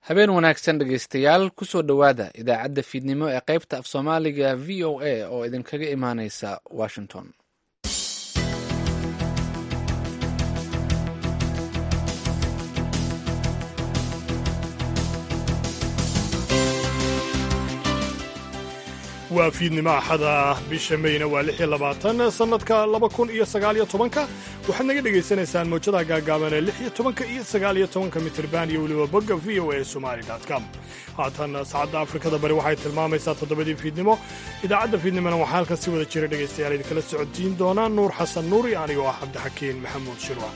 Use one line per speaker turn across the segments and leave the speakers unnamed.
habeen wanaagsan dhegaystayaal kusoo dhowaada idaacadda fiidnimo ee qaybta af soomaaliga v o a oo idinkaga imaaneysa washington
waa fiidnimo axada bisha meyna waa lix iyo labaatan sannadka laba kun iyo sagaaliyo tobanka waxaad naga dhegaysanaysaan mawjadaha gaagaaban ee lix iyo tobanka iyo sagaaliyo tobanka mitirban iyo weliba bogga v o a somali com haatan saacadda afrikada bari waxay tilmaamaysaa toddobadii fiidnimo idaacadda fiidnimona waxaa halkan si wada jira dhegaystayaal idinkala socodsiin doonaa nuur xasan nuur iyo anigoo ah cabdixakiin maxamuud shirwa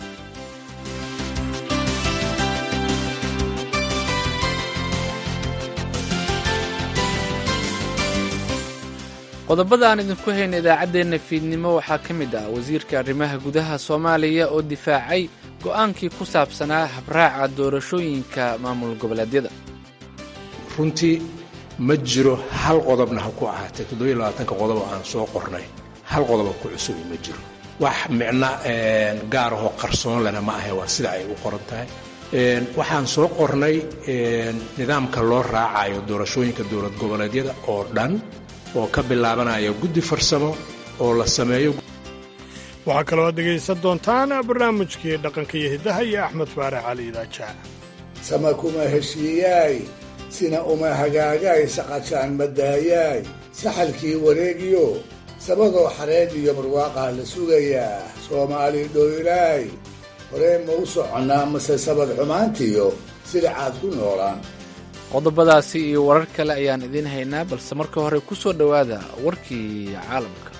qodobada aan idinku hayna idaacaddeenna fiidnimo waxaa ka mid ah wasiirka arrimaha gudaha soomaaliya oo difaacay go'aankii ku saabsanaa habraaca doorashooyinka maamul goboleedyada
runtii ma jiro hal qodobna ha ku ahaatee toddobiyo labaatanka qodobo aan soo qornay hal qodobo ku cusubi ma jiro wax micno gaar ahoo qarsoon lena ma ahe waa sida ay u qoran tahay waxaan soo qornay nidaamka loo raacayo doorashooyinka dowlad goboleedyada oo dhan oo ka bilaabanaya guddi farsamo oo la sameeyo
waxaa kaloo aad dhegaysan doontaan barnaamijkii dhaqanka iyo hiddaha iyo axmed faarax cali idaajaa
sama kuma heshiiyaay sina uma hagaagaay saqajaan madaayaay saxalkii wareegiyo sabadoo xareed iyo barwaaqaa la sugayaa soomaali dhoylaay horee ma u soconnaa mase sabad xumaantiyo sidacaad ku noolaan
qodobadaasi iyo warar kale ayaan idiin haynaa balse marka hore ku soo dhowaada warkii caalamka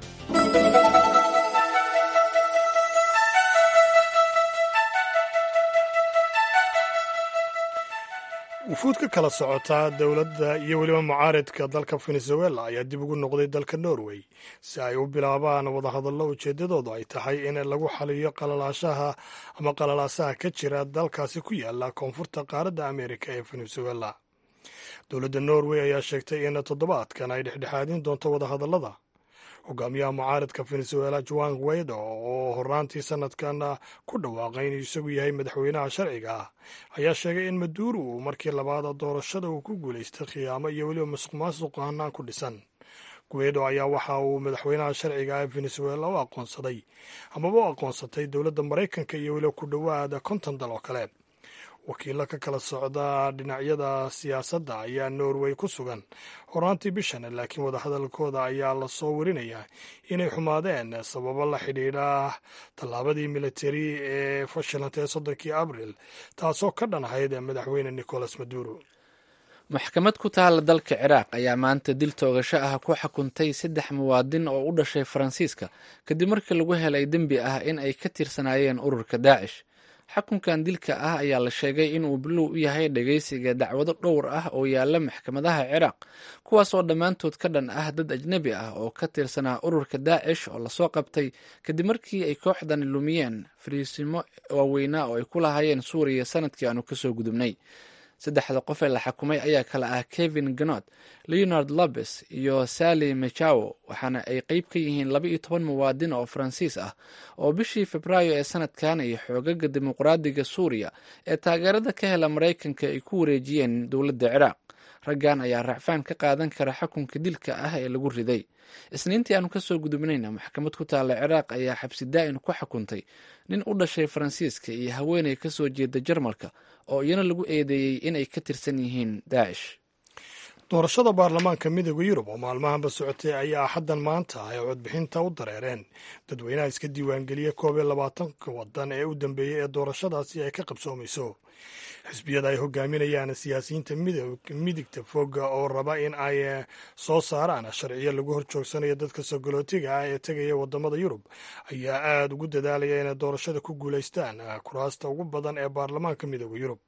wufuud ka kala socota dowladda iyo weliba mucaaridka dalka venezuela ayaa dib ugu noqday dalka norway si ay u bilaabaan wadahadallo ujeeddadoodu ay tahay in lagu xaliyo qalalaashaha ama qalalaasaha ka jira dalkaasi ku yaala koonfurta qaaradda amerika ee venezuela dowladda norway ayaa sheegtay in toddobaadkan ay dhexdhexaadin doonto wadahadallada hogaamiyaha mucaaridka venezuela juan guaido oo horaantii sanadkan ku dhawaaqay inuu isagu yahay madaxweynaha sharciga ah ayaa sheegay in maduuro uu markii labaad doorashada uu ku guulaystay khiyaamo iyo weliba masuq maasuq hanaan ku dhisan guaido ayaa waxa uu madaxweynaha sharciga ah ee venezuela u aqoonsaday amaba u aqoonsatay dowladda maraykanka iyo weliba ku dhowaada konton dal oo kale wakiilo ka kala socda dhinacyada siyaasadda ayaa norway ku sugan horaantii bishan laakiin wadahadalkooda ayaa lasoo warinayaa inay xumaadeen sababo la xidhiidha tallaabadii militari ee fashilantay soddonkii abril taasoo ka dhan ahayd madaxweyne nicolas maduro
maxkamad ku taala dalka ciraaq ayaa maanta dil toogasho ah ku xukuntay saddex muwaadin oo u dhashay faransiiska kadib markii lagu helay dembi ah in ay ka tirsanaayeen ururka daacish xukunkan dilka ah ayaa la sheegay inuu bilow u yahay dhegaysiga dacwado dhowr ah oo yaala maxkamadaha ciraaq kuwaas oo dhammaantood ka dhan ah dad ajnebi ah oo ka tirsanaa ururka daacish oo lasoo qabtay kadib markii ay kooxdan lumiyeen fariisimo waaweynaa oo ay ku lahaayeen suuriya sanadkii aanu kasoo gudubnay saddexda qof ee la xukumay ayaa kale ah kevin ganot leonard lobes iyo sally mechawo waxaana ay qeyb ka yihiin laba iyo toban muwaadin oo faransiis ah oo bishii febraayo ee sanadkan iyo xoogaga dimuqraadiga suuriya ee taageerada ka hela maraykanka ay ku wareejiyeen dowladda ciraaq raggan ayaa racfaan ka qaadan kara xukunka dilka ah ee lagu riday isniintii aanu kasoo gudubnayna maxkamad ku taalla ciraaq ayaa xabsi daa'in ku xukuntay nin u dhashay faransiiska iyo haweeney kasoo jeeda jarmalka oo iyana lagu eedeeyey inay ka tirsan yihiin daacish
doorashada baarlamaanka midooda yurub oo maalmahanba socotay ayaa axaddan maanta ay codbixinta u dareereen dadweynaha iska diiwaangeliya koob iyo labaatanka wadan ee u dambeeyey ee doorashadaasi ay ka qabsoomayso xisbiyada ay hogaaminayaan siyaasiyiinta midigta foga oo raba in ay soo saaraan sharciyo lagu horjoogsanayo dadka sogolootiga ah ee tegaya wadamada yurub ayaa aada ugu dadaalaya inay doorashada ku guulaystaan kuraasta ugu badan ee baarlamaanka midooda yurub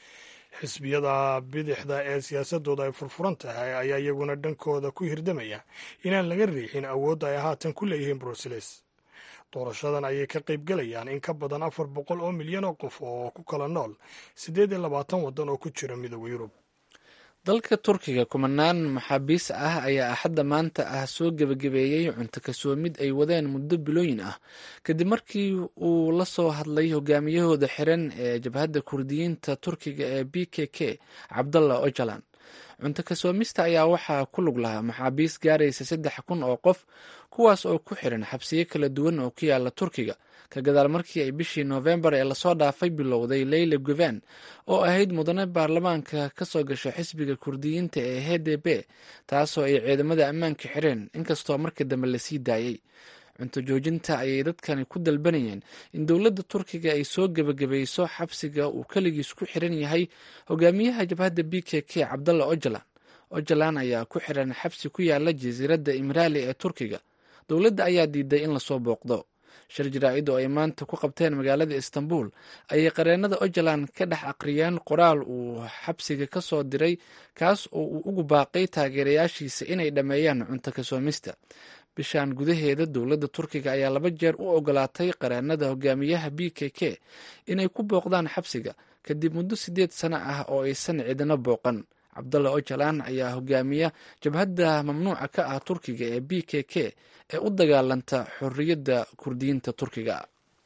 xisbiyada bidixda ee siyaasadooda ay furfuran tahay ayaa iyaguna dhankooda ku hirdamaya inaan laga riixin awoodda ay haatan ku leeyihiin bruseles doorashadan ayay ka qaybgelayaan in ka badan afar boqol oo milyan oo qof oo ku kala nool siddeed iyo labaatan waddan oo ku jira midooda yurub
dalka turkiga kumanaan maxaabiis ah ayaa axadda maanta ah soo gebagabeeyey cunto kasoomid ay wadeen muddo bilooyin ah kadib markii uu la soo hadlay hogaamiyahooda xiran ee jabhadda kurdiyiinta turkiga ee b k k cabdalla ojalan cunto kasoomista ayaa waxaa ku lug lahaa maxaabiis gaaraysa saddex kun oo qof kuwaas oo ku xiran xabsiyo kala duwan oo ku yaala turkiga ka gadaal markii ay bishii noofembar ee lasoo dhaafay bilowday leyla guven oo ahayd mudane baarlamaanka ka soo gasha xisbiga kurdiyiinta ee h d b taasoo ay ciidamada ammaanka xireen inkastoo markii dambe lasii daayey cunto joojinta ayay dadkani ku dalbanayeen in dowladda turkiga ay soo gebagabayso xabsiga uu keligiis ku xiran yahay hogaamiyaha jabhadda b k k cabdalla ojalan ojalan ayaa ku xiran xabsi ku yaala jasiiradda imraali ee turkiga dowladda ayaa diiday in lasoo booqdo shir jaraa-id oo ay maanta ku qabteen magaalada istanbul ayay qareenada ojalan ka dhex aqriyeen qoraal uu xabsiga ka soo diray kaas oo uu ugu baaqay taageerayaashiisa inay dhammeeyaan cunto kasoomista bishan gudaheeda dowladda turkiga ayaa laba jeer u ogolaatay qareenada hogaamiyaha b k k inay ku booqdaan xabsiga kadib muddo siddeed sano ah oo aysan cidina booqan cabdalla ojalan ayaa hogaamiya jabhadda mamnuuca ka ah turkiga ee b k k ee u dagaalanta xorriyadda kurdiyiinta turkiga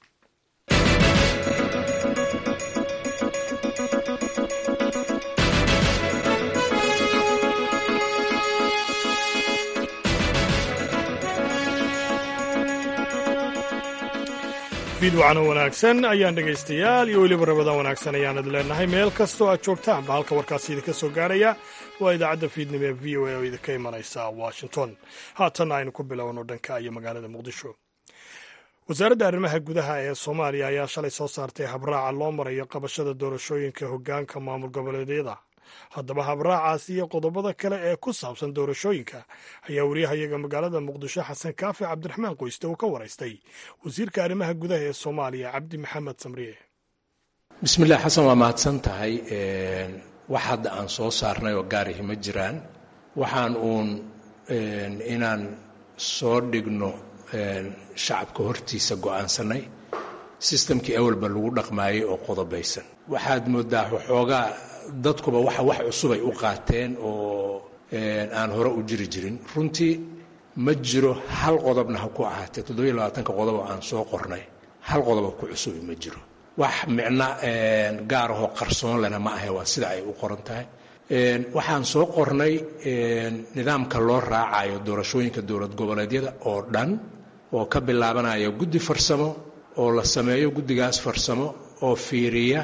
fiidwacno wanaagsan ayaan dhegaystayaal iyo weliba rabadaan wanaagsan ayaanad leenahay meel kastoo aad joogtaanba halka warkaasi idinka soo gaaraya waa idaacadda fiidnimo ee v o a oo idinka imanaysa washington haatanna aynu ku bilowno dhanka iyo magaalada muqdisho wasaaradda arrimaha gudaha ee soomaaliya ayaa shalay soo saartay habraaca loo marayo qabashada doorashooyinka hoggaanka maamul goboleedyada haddaba habraacaasi iyo qodobada kale ee ku saabsan doorashooyinka ayaa wariyahayaga magaalada muqdisho xasan kaafi cabdiraxmaan qoyste uu ka waraystay wasiirka arrimaha gudaha ee soomaaliya cabdi maxamed samriye
bismillaah xasan waa mahadsan tahay wax hadda aan soo saarnay oo gaarihi ma jiraan waxaan uun inaan soo dhigno shacabka hortiisa go'aansanay sistamkii awalba lagu dhaqmaayey oo qodobaysan waxaad moodaa waxoogaa dadkuba waxa wax cusubay u qaateen oo aan hore u jiri jirin runtii ma jiro hal qodobna ha ku ahaatee toddobiyo labaatanka qodob oo aan soo qornay hal qodobo ku cusubi ma jiro wax micno gaar ahoo qarsoon lena ma ahe waa sida ay u qoran tahay waxaan soo qornay nidaamka loo raacayo doorashooyinka dowlad goboleedyada oo dhan oo ka bilaabanaya guddi farsamo oo la sameeyo guddigaas farsamo oo fiiriya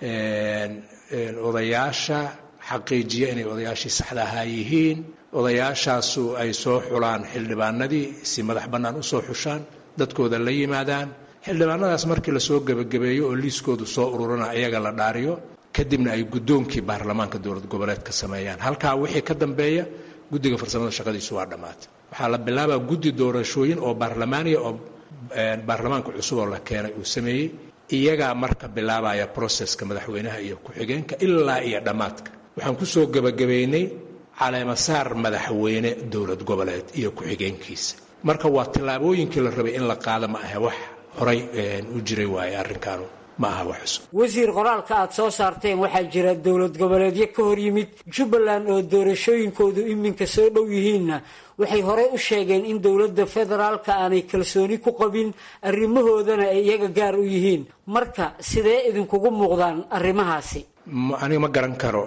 odayaasha xaqiijiya inay odayaashii saxda ahaa yihiin odayaashaasu ay soo xulaan xildhibaanadii si madax bannaan u soo xushaan dadkooda la yimaadaan xildhibaanadaas markii lasoo gebagabeeyo oo liiskoodu soo ururana iyaga la dhaariyo kadibna ay guddoonkii baarlamaanka dowlad goboleedka sameeyaan halkaa wixii ka dambeeya guddiga farsamada shaqadiisu waa dhammaatay waxaa la bilaabaa guddi doorashooyin oo baarlamaaniya oo baarlamaanka cusub oo la keenay uu sameeyey iyagaa marka bilaabaya broseska madaxweynaha iyo ku-xigeenka ilaa iyo dhammaadka waxaan ku soo gebagabaynay caleemasaar madaxweyne dowlad goboleed iyo ku-xigeenkiisa marka waa tallaabooyinkii la rabay in la qaado ma ahe wax horay u jiray waaye arrinkaanu ma aha wax cusub
wasiir qoraalka aad soo saarteen waxaa jira dowlad goboleedyo ka hor yimid jubbaland oo doorashooyinkoodu iminka soo dhow yihiinna waxay horey u sheegeen in dowladda federaalka aanay kalsooni ku qabin arrimahoodana ay iyaga gaar u yihiin marka sidee idinkugu muuqdaan arrimahaasi
aniga ma garan karo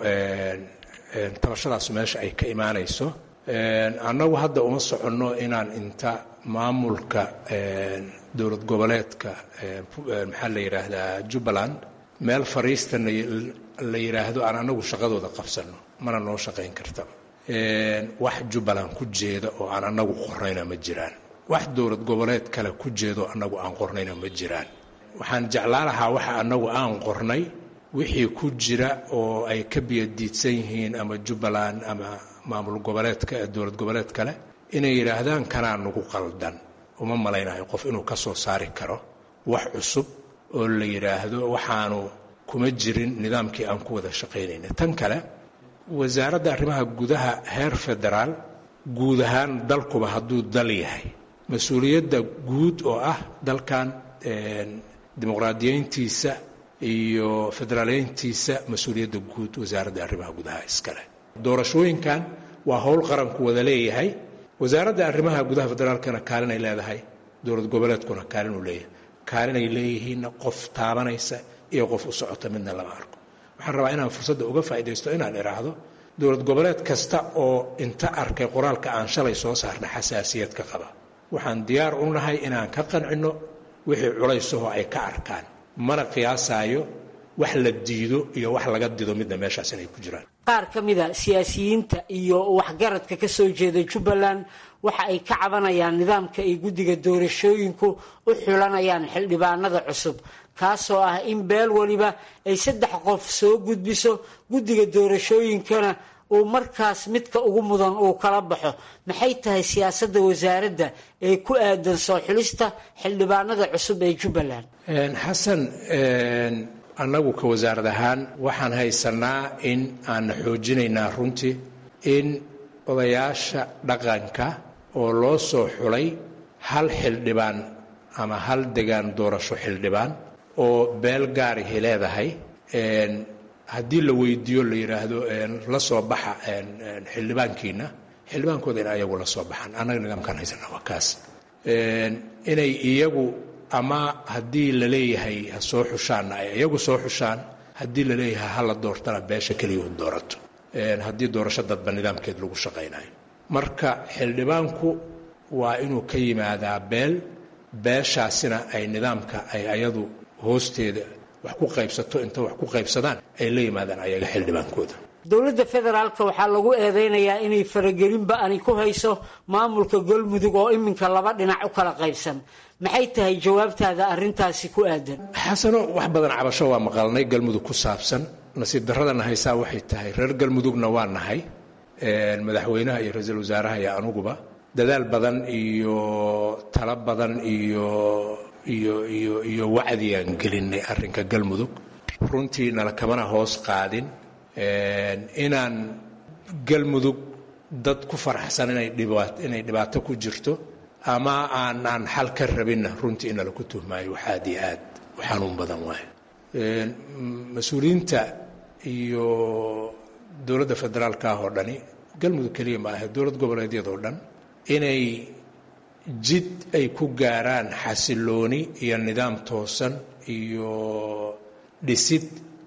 tabashadaasu meesha ay ka imaanayso annagu hadda uma soconno inaan inta maamulka dowlad goboleedka maxaa la yidhaahdaa jubbaland meel fariista la yidhaahdo aan annagu shaqadooda qabsanno mana noo shaqayn kartaba wax jubbaland ku jeeda oo aan annagu qornayna ma jiraan wax dowlad goboleed kale ku jeedo annagu aan qornayna ma jiraan waxaan jeclaan lahaa waxa annagu aan qornay wixii ku jira oo ay ka biyadiidsan yihiin ama jubbaland ama maamul goboleedka dowlad goboleed kale inay yidhaahdaan kanaa nagu qaldan uma malaynayo qof inuu ka soo saari karo wax cusub oo la yidhaahdo waxaanu kuma jirin nidaamkii aan ku wada shaqaynayna tan kale wasaaradda arrimaha gudaha heer federaal guud ahaan dalkuba hadduu dal yahay mas-uuliyadda guud oo ah dalkan dimuqraadiyeyntiisa iyo federaaleyntiisa mas-uuliyadda guud wasaaradda arrimaha gudaha iskale doorashooyinkan waa howl qaranku wada leeyahay wasaaradda arrimaha gudaha federaalkana kaalinay leedahay dowlad goboleedkuna kaalinuu leeyahay kaalinay leeyihiinna qof taabanaysa iyo qof u socota midna lama arko waxaan rabaa inaan fursadda uga faa'iidaysto inaan idhaahdo dowlad goboleed kasta oo inta arkay qoraalka aan shalay soo saarna xasaasiyad ka qaba waxaan diyaar u nahay inaan ka qancinno wixii culaysaho ay ka arkaan mana qiyaasaayo wax la diido iyo wax laga dido midna meeshaas inay ku jiraan
qaar ka mida siyaasiyiinta iyo waxgaradka ka soo jeeda jubbaland waxa ay ka cabanayaan nidaamka ay guddiga doorashooyinku u xulanayaan xildhibaanada cusub kaasoo ah in beel weliba ay saddex qof soo gudbiso guddiga doorashooyinkana uu markaas midka ugu mudan uu kala baxo maxay tahay siyaasadda wasaaradda ee ku aadan soo xulista xildhibaanada cusub ee jubbaland
xasan annagu ka wasaarad ahaan waxaan haysanaa in aanna xoojinaynaa runtii in odayaasha dhaqanka oo loo soo xulay hal xildhibaan ama hal degaan doorasho xildhibaan oo beel gaarihi leedahay haddii la weydiiyo la yidhaahdo la soo baxa xildhibaankiina xildhibaankooda in ayagu la soo baxaan annaga nidaamkaan haysanaa waa kaas inay iyagu ama haddii la leeyahay ha soo xushaanna ay iyagu soo xushaan haddii la leeyahay ha la doortana beesha keliya u doorato haddii doorasho dadba nidaamkeed lagu shaqaynayo marka xildhibaanku waa inuu ka yimaadaa beel beeshaasina ay nidaamka ay ayadu hoosteeda wax ku qaybsato inta wax ku qaybsadaan ay la yimaadaan ayaga xildhibaankooda
dowladda federaalka waxaa lagu eedeynayaa inay faragelinba ani ku hayso maamulka galmudug oo iminka laba dhinac u kala qaybsan maxay tahay jawaabtaada arrintaasi ku aadan
xasano wax badan cabasho waa maqalnay galmudug ku saabsan nasiib darradana haysaa waxay tahay reer galmudugna waa nahay madaxweynaha iyo ra-iisul wasaaraha iyo anuguba dadaal badan iyo talo badan iyo iyo iyo iyo wacdigaan gelinay arrinka galmudug runtii nala kamana hoos qaadin inaan galmudug dad ku faraxsan inay inay dhibaato ku jirto ama aanaan xal ka rabinna runtii inala ku tuhmaayo wax aad iyo aad u xanuun badan waayo mas-uuliyiinta iyo dowladda federaalka ah oo dhani galmudug keliya ma ahe dowlad goboleedyadoo dhan inay jid ay ku gaaraan xasilooni iyo nidaam toosan iyo dhisid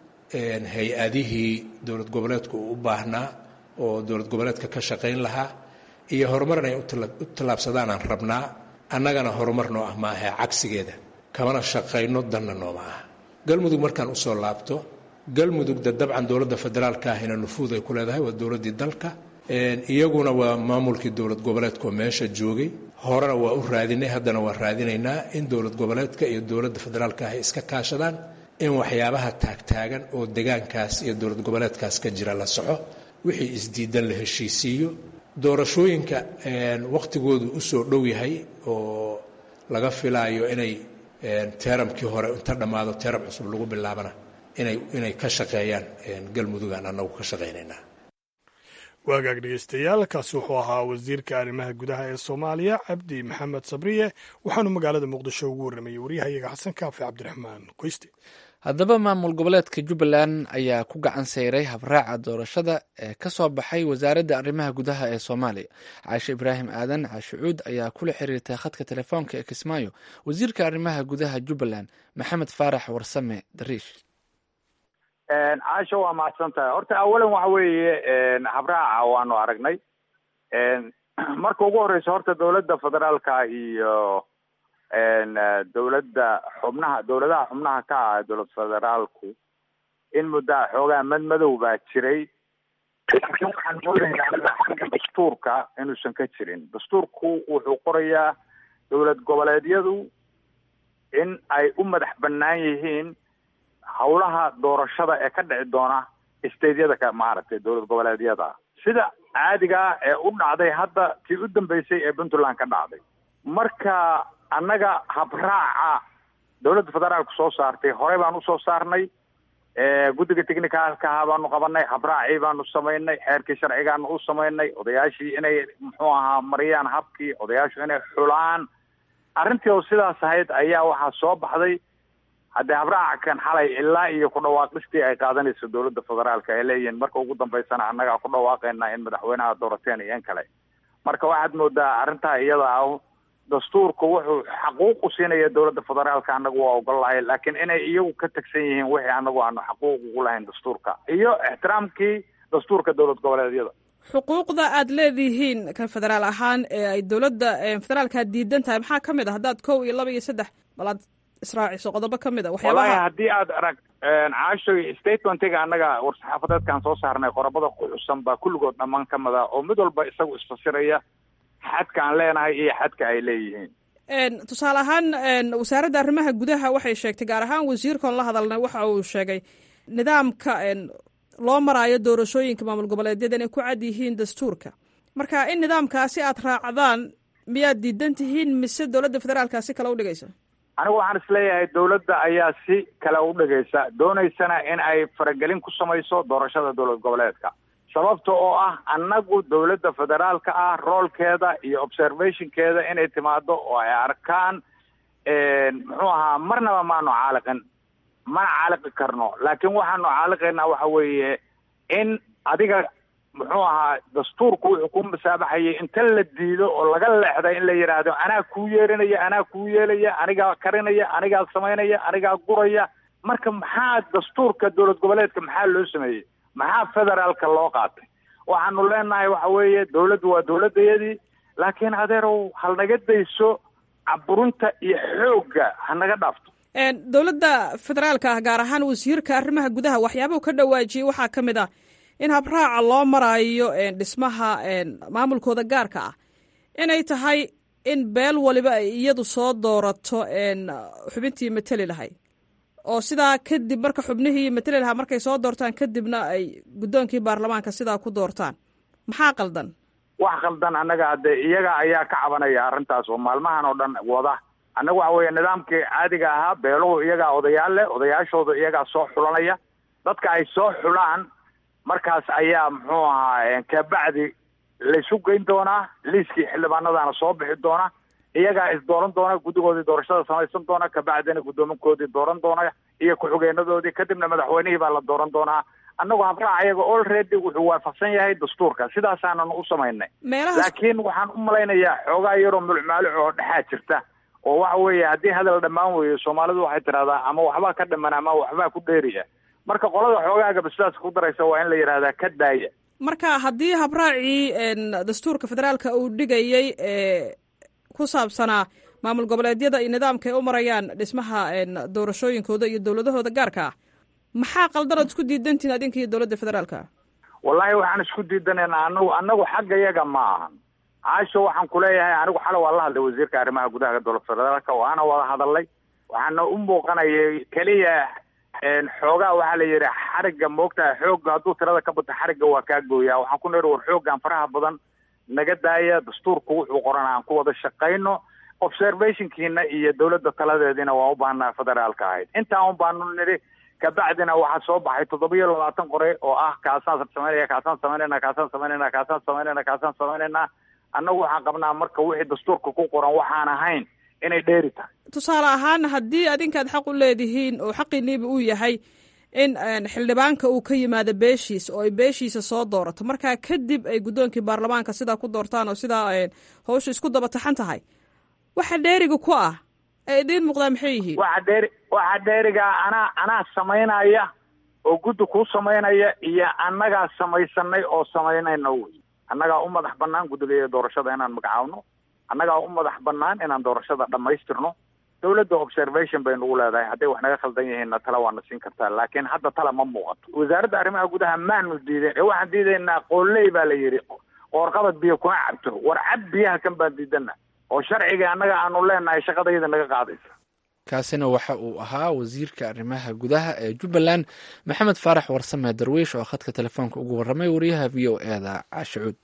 hay-adihii dowlad goboleedku uu u baahnaa oo dowlad goboleedka ka shaqayn lahaa iyo horumar inay u tallaabsadaan aan rabnaa annagana horumar noo ah maahe cagsigeeda kamana shaqayno danna nooma ah galmudug markaan usoo laabto galmudugda dabcan dowladda federaalka ahina nufuud ay ku leedahay waa dowladdii dalka iyaguna waa maamulkii dowlad goboleedkaoo meesha joogay horena waa u raadinay haddana waa raadinaynaa in dowlad goboleedka iyo dowladda federaalka ah ay iska kaashadaan in waxyaabaha taagtaagan oo degaankaas iyo dowlad goboleedkaas ka jira la soco wixii isdiidan la heshiisiiyo doorashooyinka wakhtigoodu usoo dhow yahay oo laga filaayo inay teeramkii hore inta dhammaado teeram cusub lagu bilaabana inay inay ka shaqeeyaan galmudugaan annagu ka shaqaynaynaa
waagaag dhegeystayaal kaasi wuxuu ahaa wasiirka arrimaha gudaha ee soomaaliya cabdi maxamed sabriye waxaanu magaalada muqdisho ugu warramayey waryahayaga xasan kaafi cabdiraxmaan qoyste
haddaba maamul goboleedka jubbaland ayaa ku gacan sayray habraaca doorashada ee ka soo baxay wasaaradda arrimaha gudaha ee soomaaliya caashe ibraahim aadan caashe cuud ayaa kula xiriirtay khadka telefoonka ee kismaayo wasiirka arrimaha gudaha jubbaland maxamed faarax warsame dariish
caasho waa mahadsan tahay horta awalan waxa weeye habraaca waanu aragnay marka ugu horeysa horta dowladda federaalka iyo dowladda xubnaha dowladaha xubnaha ka ah dowlad federaalku in muddaa xoogaa madmadow baa jiray laakiin waxaan doonaynaa xagga dastuurka inuusan ka jirin dastuurku wuxuu qorayaa dowlad goboleedyadu in ay u madax bannaan yihiin hawlaha doorashada ee ka dhici doona stadeyada ka maaragtay dowlad goboleedyada sida caadiga ah ee u dhacday hadda tii u dambeysay ee puntland ka dhacday marka annaga habraaca dowladda federaalku soo saartay horey baan usoo saarnay guddiga technicalkaha baanu qabanay habraacii baanu samaynay xeerkii sharcigaanu u samaynay odayaashii inay muxuu ahaa mariyaan habkii odayaashu inay xulaan arrintii oo sidaas ahayd ayaa waxaa soo baxday haddii habraaca kan xalay ilaa iyo ku dhawaaqistii ay qaadanayso dowladda federaalka ay leeyihiin marka ugu dambeysana annagaa ku dhawaaqayna in madaxweynaha doorateen iyo in kale marka waxaad moodaa arrintaa iyada ah dastuurku wuxuu xaquuq u siinaya dowladda federaalka annagu waa ogolahay laakiin inay iyagu ka tagsan yihiin wixii annagu aanu xaquuq ugu lahayn dastuurka iyo ixtiraamkii dastuurka dowlad goboleedyada
xuquuqda aad leedihiin kan federaal ahaan ee ay dowladda federaalka diidan tahay maxaa ka mid a haddaad kow iyo laba iyo saddex bal aad israaciso qodobo ka mid a
walahi
waxyaabaha
haddii aad arag caashoy statementiga annaga war-saxaafadeedkaan soo saarnay qorobada ku xusan baa kulligood dhammaan ka mid a oo mid walba isagu isfasiraya xadka aan leenahay iyo xadka ay leeyihiin
tusaale ahaan wasaaradda arrimaha gudaha waxay sheegtay gaar ahaan wasiirkan la hadalnay waxa uu sheegay nidaamka loo maraayo doorashooyinka maamul goboleedyada inay ku cad yihiin dastuurka marka in nidaamkaasi aad raacdaan miyaad diidan tihiin mise dowladda federaalka si kale u dhigaysa
anigu waxaan isleeyahay dowladda ayaa si kale u dhigaysa doonaysana in ay faragelin ku samayso doorashada dowlad goboleedka sababta oo ah annagu dowladda federaalka ah roolkeeda iyo observationkeeda inay timaado oo ay arkaan muxuu ahaa marnaba maanu caaliqin mana caaliqi karno laakiin waxaanu caaliqaynaa waxa weeye in adiga muxuu ahaa dastuurku wuxuu ku masaabaxayay inta la diido oo laga leexday in la yidhaahdo anaa kuu yeerinaya anaa kuu yeelaya anigaa karinaya anigaa samaynaya anigaa guraya marka maxaa dastuurka dowlad goboleedka maxaa loo sameeyey maxaa federaalka loo qaatay waxaanu leenahay waxa weeye dowladdu waa dowladdayadii laakiin adeerow halnaga dayso caburinta iyo xoogga hanaga dhaafto
dowladda federaalka ah gaar ahaan wasiirka arrimaha gudaha waxyaabahu ka dhawaajiyey waxaa ka mid ah in habraaca loo maraayo dhismaha maamulkooda gaarka ah inay tahay in beel waliba ay iyadu soo doorato xubintii mateli lahay oo sidaa kadib marka xubnihii mateli lahaa markay soo doortaan kadibna ay guddoonkii baarlamaanka sidaa ku doortaan maxaa qaldan
wax qaldan annaga hadde iyaga ayaa ka cabanaya arrintaas oo maalmahan oo dhan wada annaga waxa weeye nidaamkii caadiga ahaa beeluhu iyagaa odayaal leh odayaashooda iyagaa soo xulanaya dadka ay soo xulaan markaas ayaa muxuu ahaa kabacdi laysu geyn doonaa liiskii xildhibaanadana soo bixi doona iyagaa is dooran doona guddigoodii doorashada samaysan doona kabacdina guddoominkoodii dooran doona iyo ku-xigeenadoodii kadibna madaxweynihii baa la dooran doonaa annagu habraac ayaga already wuxuu waafaqsan yahay dastuurka sidaasaananu u samaynay
meelahaas
laakiin waxaan u malaynayaa xoogaa yaroo mulcmaaluc oo dhexaa jirta oo waxa weeye haddii hadal dhammaan weeyo soomaalidu waxay tidhahdaa ama waxbaa ka dhiman ama waxbaa ku dheeriya marka qolada xoogaagaba sidaas ku daraysa waa in la yidhahdaa ka daaya
marka haddii habraacii dastuurka federaalka uu dhigayey ee ku saabsanaa maamul goboleedyada iyo nidaamka ay u marayaan dhismaha doorashooyinkooda iyo dowladahooda gaarka ah maxaa qaldan ood isku diidantihin adinka iyo dowladda federaalka
wallahi waxaan isku diidanaynaa anagu anagu xagga yaga ma ahan caasho waxaan kuleeyahay anigu xalay waa la hadlay wasiirka arrimaha gudaha dowlad federaalka waana wada hadalay waxaana u muuqanayay keliya xoogaa waxaa la yidhi xarigga moogtaha xoogga hadduu tirada ka bato xarigga waa kaa gooyaa waxaan ku niri war xooggan faraha badan naga daaya dastuurku wuxuu qoran aan ku wada shaqayno observationkiina iyo dowladda taladeediina waan u baahnaa federaalka ahayd intaa un baanu nidhi kabacdina waxaa soo baxay toddoba iyo labaatan qore oo ah kaasaan samaynaya kaasaan samaynayna kaasaan samaynayna kaasaan samaynayna kaasaan samaynayna annagu waxaan qabnaa marka wixii dastuurka ku qoran waxaan ahayn inay dheeri tahay
tusaale ahaan haddii adinkaad xaq u leedihiin oo xaqiiniiba uu yahay in xildhibaanka uu ka yimaado beeshiisa oo ay beeshiisa soo doorato markaa kadib ay guddoonkii baarlamaanka sidaa ku doortaan oo sidaa hawsha isku daba taxan tahay waxa dheeriga ku ah ee idiin muuqdaa maxay yihiin
waxa dheeri waxa dheerigaa anaa anaa samaynaya oo guddi kuu samaynaya iyo annagaa samaysanay oo samaynayna wey annagaa u madax banaan guddiga doorashada inaan magacaawno annagaa u madax banaan inaan doorashada dhammaystirno dowladda observation bay nagu leedahay hadday wax naga khaldan yihiinna tala waana siin kartaa laakiin hadda tala ma muuqato wasaaradda arrimaha gudaha maanu diideen ee waxaan diidaynaa qooley baa la yidhi qoorqabad biyo kuma cabto war cab biyaha kan baan diidana oo sharciga annaga aanu leenahay shaqadayda naga qaadaysa
kaasina waxa uu ahaa wasiirka arrimaha gudaha ee jubbaland maxamed faarax warsame darwiish oo khadka telefoonka ugu warramay wariyaha v o e da caashicuud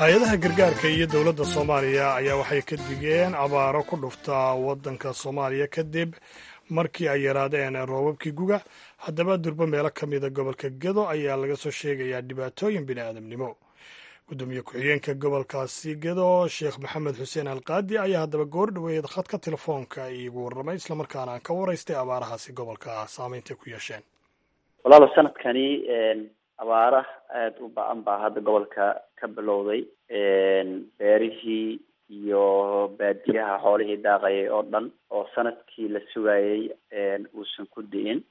hay-adaha gargaarka iyo dowladda soomaaliya ayaa waxay ka digeen abaaro ku dhufta waddanka soomaaliya kadib markii ay yaraadeen roobabkii guga haddaba durbo meelo ka mida gobolka gedo ayaa laga soo sheegayaa dhibaatooyin bini aadamnimo gudoomiye ku-xigeenka gobolkaasi gedo sheekh maxamed xuseen alqaadi ayaa haddaba goor dhoweeyad khadka telefoonka iigu warramay islamarkaana aan ka waraystay abaarahaasi gobolka saameynta ku yeesheen
walaalo sanadkani abaara aada u ba-an baa hadda gobolka ka bilowday beerihii iyo baadiyaha xoolihii daaqayay oo dhan oo sanadkii la sugayay uusan ku di'in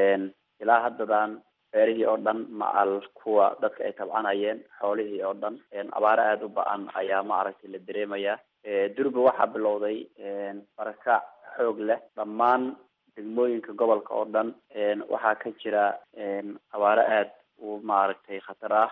ilaa haddadan beerihii oo dhan macal kuwa dadka ay tabcanayeen xoolihii oo dhan abaaro aada u ba-an ayaa maaragtay la dareemayaa durba waxaa bilowday barakac xoog leh dhammaan degmooyinka gobolka oo dhan waxaa ka jira abaaro aada u maaragtay khatar ah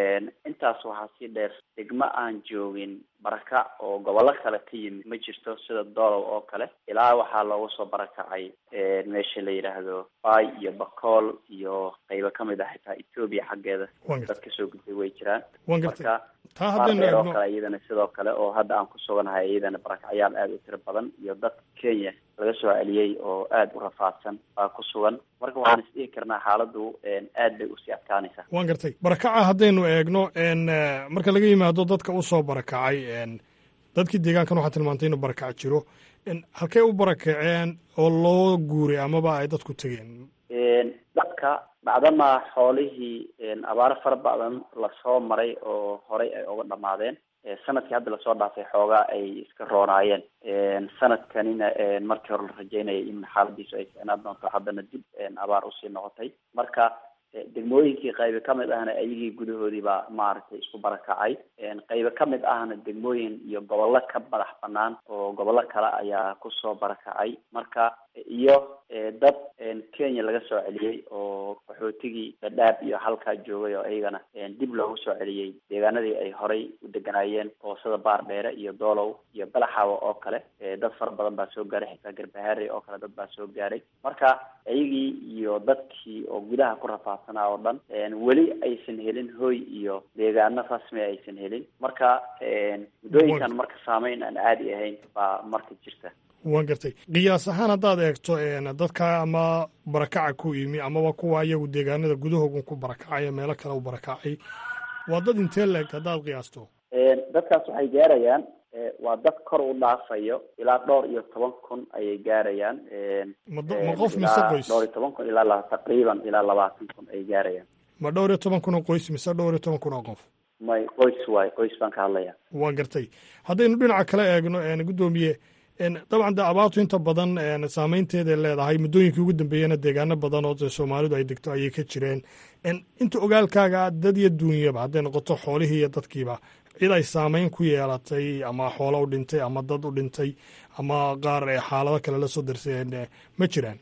intaas waxaa sii dheer degmo aan joogin barakac oo gobollo kale ka yimid ma jirto sida doolow oo kale ilaa waxaa looga soo barakacay meesha la yidhaahdo bay iyo bakool iyo qaybo kamid ah xitaa etoobiya xaggeeda dad kasoo gudbay way jiraan marka baardheer oo kale iyadana sidoo kale oo hadda aan ku suganahay iyadana barakacyaal aada u tiro badan iyo dadka kenya laga soo celiyey oo aada u rafaadsan baa ku sugan marka waxaan isdhihi karnaa xaaladdu aad bay usii adkaanaysaa
waan gartay barakaca haddaynu eegno marka laga yimaado dadka usoo barakacay dadkii deegaankan waxaa tilmaantay inuu barakac jiro halkay u barakaceen oo loo guuray amaba ay dadku tegeen
dadka bacdamaa xoolihii abaaro fara badan lasoo maray oo horey ay uga dhamaadeen sanadkii hadda lasoo dhaafay xoogaa ay iska roonaayeen sanadkanina markii hore la rajeynayay in xaaladiisu ay ficnaan doonto haddana dib abaar usii noqotay marka degmooyinkii qaybo kamid ahna ayagii gudahoodii baa maaragtay isku barakacay qaybo kamid ahna degmooyin iyo gobollo ka madax banaan oo gobollo kale ayaa kusoo barakacay marka iyo dad kenya laga soo celiyey oo qaxootigii dhadhaab iyo halkaa joogay oo iyagana dib loogu soo celiyey deegaanadii ay horay u deganaayeen oo sida baar dheere iyo doolow iyo balaxawa oo kale dad fara badan baa soo gaaray xitaa garbahaare oo kale dad baa soo gaaray marka iyagii iyo dadkii oo gudaha ku rafaadsanaa oo dhan weli aysan helin hoy iyo deegaano rasmi aysan helin marka muddooyinkan marka saameyn aan caadi ahayn baa marka jirta
waan gartay qiyaas ahaan haddaad eegto dadka ama barakaca ku yimi amaba kuwa iyagu deegaanada gudahoogun ku barakacay meelo kale u barakacay waa dad intee la eg haddaad qiyaasto
dadkaas waxay gaarayaan waa dad kor u dhaafayo ilaa dhowr iyo toban kun ayay gaarayaan
ma qof mise qoys
dhowr iyo toban kun ilaa taqriiban ilaa labaatan kun ay gaarayaan
ma dhowr iyo toban kun oo qoys mise dhowr iyo toban kun oo qof
may qoys waay qoys baan ka hadlaya
waan gartay haddaynu dhinaca kale eegno guddoomiye dabcan de abaartu inta badan saameynteeday leedahay muddooyinkii ugu dambeeyena deegaano badan oo soomaalidu ay degto ayay ka jireen inta ogaalkaaga dad iyo duunyaba hadday noqoto xoolihii iyo dadkiiba cid ay saameyn ku yeelatay ama xoolo u dhintay ama dad u dhintay ama qaar xaalado kale la soo darseen ma jiraan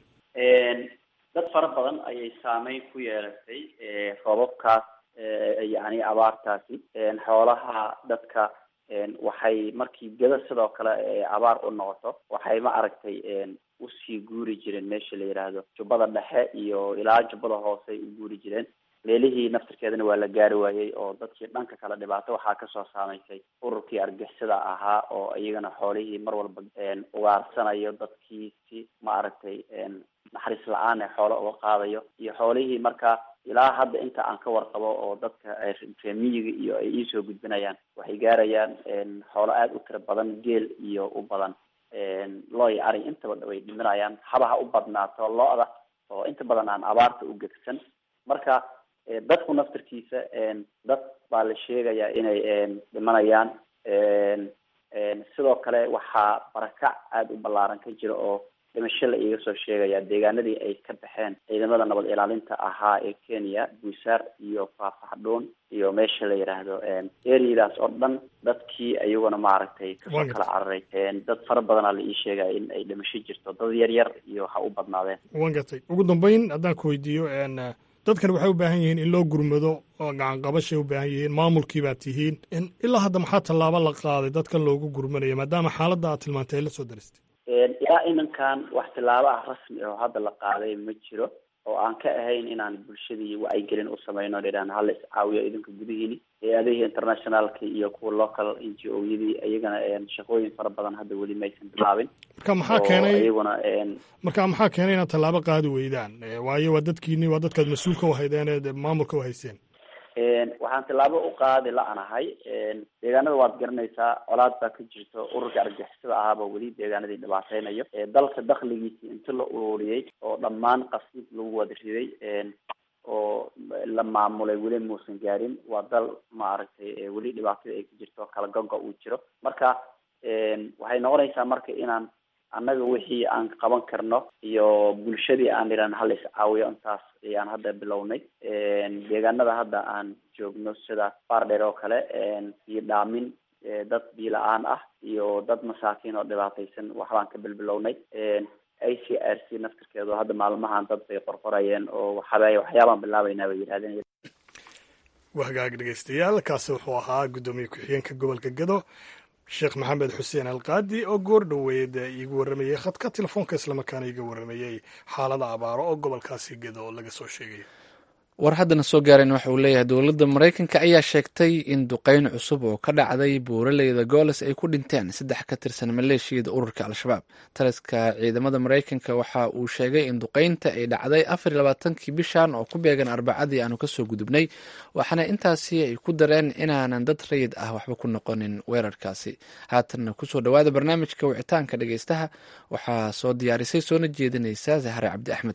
dad fara badan ayay saameyn ku yeelatay roobabkaas yani abaartaasi xoolaha dadka waxay markii geda sidoo kale abaar u noqoto waxay ma aragtay usii guuri jireen meesha la yidhaahdo jubbada dhexe iyo ilaa jubbada hoose ay u guuri jireen leelihii naftirkeedana waa la gaari waayey oo dadkii dhanka kale dhibaato waxaa kasoo saameysay ururkii argixisada ahaa oo iyagana xoolihii mar walba ugaarsanayo dadkii si ma aragtay naxariis la-aan ee xoolo uga qaadayo iyo xoolihii marka ilaa hadda inta aan ka warqabo oo dadka reemiyiga iyo ay iisoo gudbinayaan waxay gaarayaan xoolo aada u tiro badan geel iyo u badan loo iyo ari intaba way dhiminayaan habaha u badnaato lo-da oo inta badan aan abaarta u gegsan marka dadku naftirkiisa dad baa la sheegayaa inay dhimanayaan sidoo kale waxaa barakac aada u ballaaran ka jira oo dhimasho la iiga soo sheegaya deegaanadii ay ka baxeen ciidamada nabad ilaalinta ahaa ee kenya buusaar iyo faafaxdhuun iyo meesha la yidhaahdo eryadaas oo dhan dadkii ayaguna maaragtay kasoo kala cararay dad fara badanaa la ii sheegaya in ay dhimasho jirto dad yar yar iyo ha u badnaadeen
wan gartay ugu dambeyn haddaan ku weydiiyo dadkan waxay u baahan yihiin in loo gurmado oo gacan qabashay u baahan yihiin maamulkii baa tihiin ilaa hadda maxaa tallaabo la qaaday dadkan loogu gurmanaya maadaama xaaladda aad tilmaantay ay la soo daristay
ilaa iminkan wax tillaabo ah rasmi oo hadda la qaaday ma jiro oo aan ka ahayn inaan bulshadii wacyigelin u sameyno idhaan hala iscaawiyo idinka gudihiini hay-adihii internationalka iyo kuwa local n g o yadii iyagana shaqooyin fara badan hadda weli maysan bilaabin
marka maxaa keenay
iyaguna
marka maxaa keenay inaad tallaabo qaadi weydaan waayo waa dadkiini waa dadkaad mas-uulka u haydeen ee maamulka u hayseen
waxaan tilaabo u qaadi la-nahay deegaanada waad garanaysaa colaad baa ka jirto ururka argagixisada ahaaba weli deegaanadii dhibaateynayo dalka dakligiisii inti la ururiyey oo dhammaan qasib lagu wada riday oo la maamulay weli muusan gaarin waa dal maaragtay weli dhibaatada ay ka jirto kala goga uu jiro marka waxay noqonaysaa marka inaan annaga wixii aan qaban karno iyo bulshadii aan idhan hala iscaawiyo intaas ayaan hadda bilownay deegaanada hadda aan joogno sida baardheer oo kale biyo dhaamin dad biyo la-aan ah iyo dad masaakiin oo dhibaataysan waxbaan ka bilbilownay i c r c naftirkeedu hadda maalmahan dad bay qorqorayeen oo waxaba waxyaabaan bilaabaynaa bay yidhahdeen
waa hagaag dhegeystayaal kaasi wuxuu ahaa guddoomiye ku-xigeenka gobolka gado sheekh maxamed xuseen alqaadi oo goor dhoweed iigu warramayey khadka telefoonka islamarkaana iga warramayey xaalada abaaro oo gobolkaasi gado oo laga soo sheegay
war haddana soo gaareen waxa uu leeyahay dowladda maraykanka ayaa sheegtay in duqeyn cusub oo ka dhacday buuraleyda gooles ay ku dhinteen saddex ka tirsan maleeshiyada ururka al-shabaab taliska ciidamada maraykanka waxa uu sheegay in duqeynta ay dhacday afar iyo labaatankii bishan oo ku beegan arbacadii aanu kasoo gudubnay waxaana intaasi ay ku dareen inaanan dad rayid ah waxba ku noqonin weerarkaasi haatanna kusoo dhowaada barnaamijka wicitaanka dhegeystaha waxaa soo diyaarisay soona jeedinaysa zahre cabdi axmed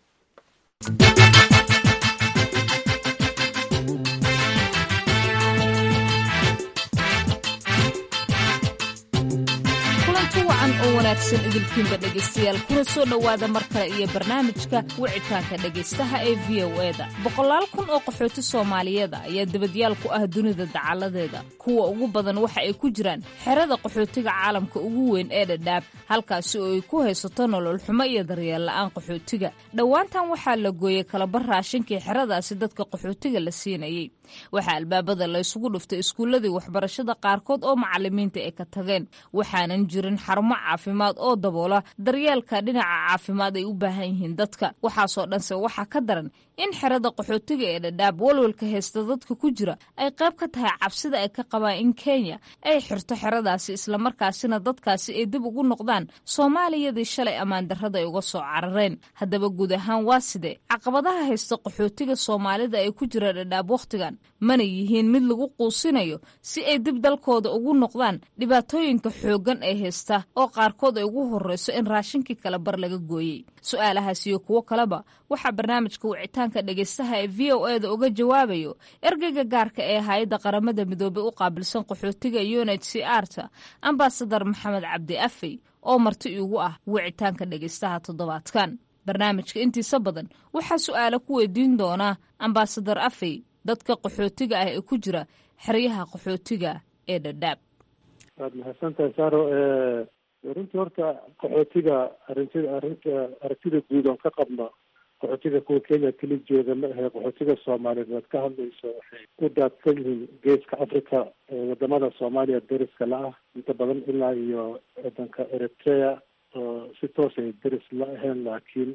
oo wanaagsan idilkiinba dhegaystayaal kuna soo dhowaada mar kale iyo barnaamijka wicitaanka dhegaystaha ee v o eda boqolaal kun oo qaxooti soomaaliyeeda ayaa debadyaal ku ah dunida dacaladeeda kuwa ugu badan waxa ay ku jiraan xerada qaxootiga caalamka ugu weyn ee dhadhaab halkaasi oo ay ku haysato nolol xumo iyo daryeel la'aan qaxootiga dhowaantan waxaa la gooyey kalabar raashinkii xeradaasi dadka qaxootiga la siinayey waxaa albaabada la ysugu dhuftay iskuulladii waxbarashada qaarkood oo macalimiinta ay ka tageen waxaanan jirin xarumo caafimaad oo daboola daryeelka dhinaca caafimaad ay u baahan yihiin dadka waxaasoo dhanse waxaa ka daran in xerada qaxootiga ee dhadhaab walwalka haysta dadka ku jira ay qayb ka tahay cabsida ay ka qabaan in kenya ay xirto xeradaasi islamarkaasina dadkaasi ay dib ugu noqdaan soomaaliyadii shalay ammaan darrada ay uga soo carareen haddaba guud ahaan waa sidee caqabadaha haysta qaxootiga soomaalida ee ku jira dhadhaab wakhtigan mana yihiin mid lagu quusinayo si ay dib dalkooda ugu noqdaan dhibaatooyinka xooggan ee haysta oo qaarkood ay ugu horreyso in raashinkii kala bar laga gooyey su-aalahaas iyo kuwo kaleba waxaa barnaamijka wicitaanka dhegaystaha ee v o eda uga jawaabayo ergeyga gaarka ee hay-adda qaramada midoobey u qaabilsan qaxootiga unit c arta ambasadar maxamed cabdi afey oo marti iigu ah wicitaanka dhegaystaha toddobaadkan barnaamijka intiisa badan waxaa su-aalo ku weydiin doonaa ambasadar afey dadka qaxootiga ah ee ku jira xeryaha qaxootiga ee dhadhaab
waad mahadsantahay saro runtii horta qaxootiga arintida arinta aragtida guud oon ka qabno qaxootiga kuwa kenya keli jooga ma ahe qaxootiga soomaaliyeed waad ka hadlayso waxay u daadsan yihiin geeska africa wadamada soomaaliya deriska la-ah inta badan ilaa iyo wadanka eritrea oo si toos ay deris la ahayn laakiin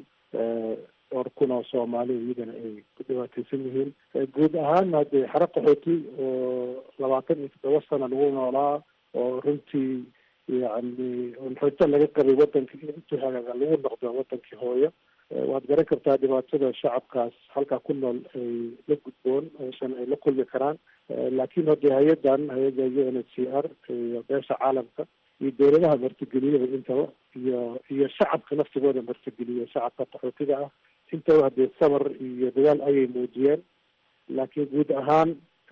dhowr kun oo soomaali iyagana ay ku dhibaateysan yihiin guud ahaan haddee xero qaxooti oo labaatan iyo toddoba sana lagu noolaa oo runtii yacni xooto laga qabay wadankii intuu hagaaga lagu noqdo wadankii hooyo waad garan kartaa dhibaatada shacabkaas halkaa ku nool ay la gudboon aysan ay la kulmi karaan laakiin haddee hay-adan hay-adda u n h c r iyo beesha caalamka iyo dowladaha martigeliyada intaba iyo iyo shacabka naftigooda martigeliya shacabka qaxootiga ah intaba haddee sabar iyo dadaal ayay muujiyeen laakiin guud ahaan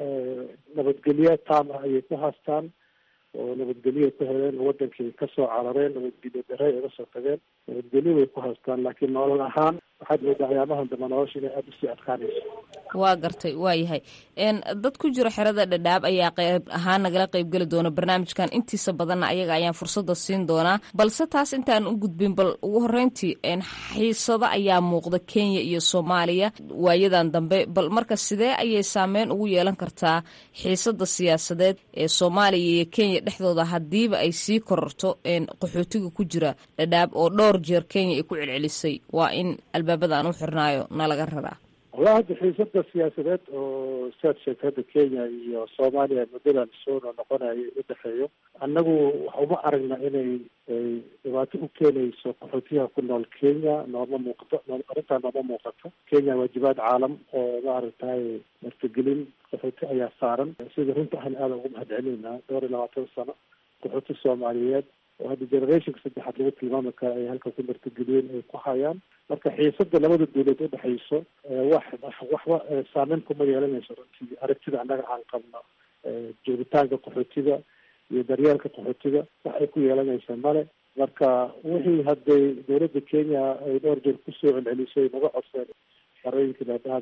nabadgelyo taam ah ayay ku haastaan oo nabadgelyoay ku heleen wadankii kasoo carareen nabadgelyo dare ay uga soo tageen nabadgelyo way ku haystaan laakiin nolol ahaan waxaad moodaa waxyaabahan dambe nolosha inay aada usii adkaanayso
waa gartay waa yahay dad ku jiro xerada dhadhaab ayaa qayb ahaan nagala qaybgeli doona barnaamijkan intiisa badanna ayaga ayaan fursada siin doonaa balse taas intaan u gudbin bal ugu horeyntii xiisado ayaa muuqda kenya iyo soomaaliya waayadan dambe bal marka sidee ayay saameyn ugu yeelan kartaa xiisada siyaasadeed ee soomaaliya iyo kenya dhexdooda hadiiba ay sii kororto qaxootiga ku jira dhadhaab oo dhowr jeer kenya ay ku celcelisay waa in albaabada aan u xirnaayo nalaga raraa
walaa hadda xiisada siyaasadeed oo siaad sheegtay hadda kenya iyo soomaaliya muddadan soo noqonayo u dhexeeyo annagu waxa uma aragna inay ay dhibaato u keenayso qaxootiyaha ku nool kenya nooma muuqato arrintaa nooma muuqato kenya waajibaad caalam oo maaragtay martigelin qaxooti ayaa saaran sida runta ahna aada ugu mahad celinayna dhowr iyo labaatan sano qaxooti soomaaliyeed oo hadda generationka saddexaad lagu tilmaami kara ay halka ku martigeliyeen ay ku hayaan marka xiisada labada dawlad udhexayso wax waxba saameyn kuma yeelanayso runtii aragtida annaga aan qabno joogitaanka qaxootiga iyo daryeelka qaxootiga wax ay ku yeelanaysa male marka wixii hadday dawladda kenya ay dhowr jeer kusoo celcelisay naga codseen xerooyinka daadhaad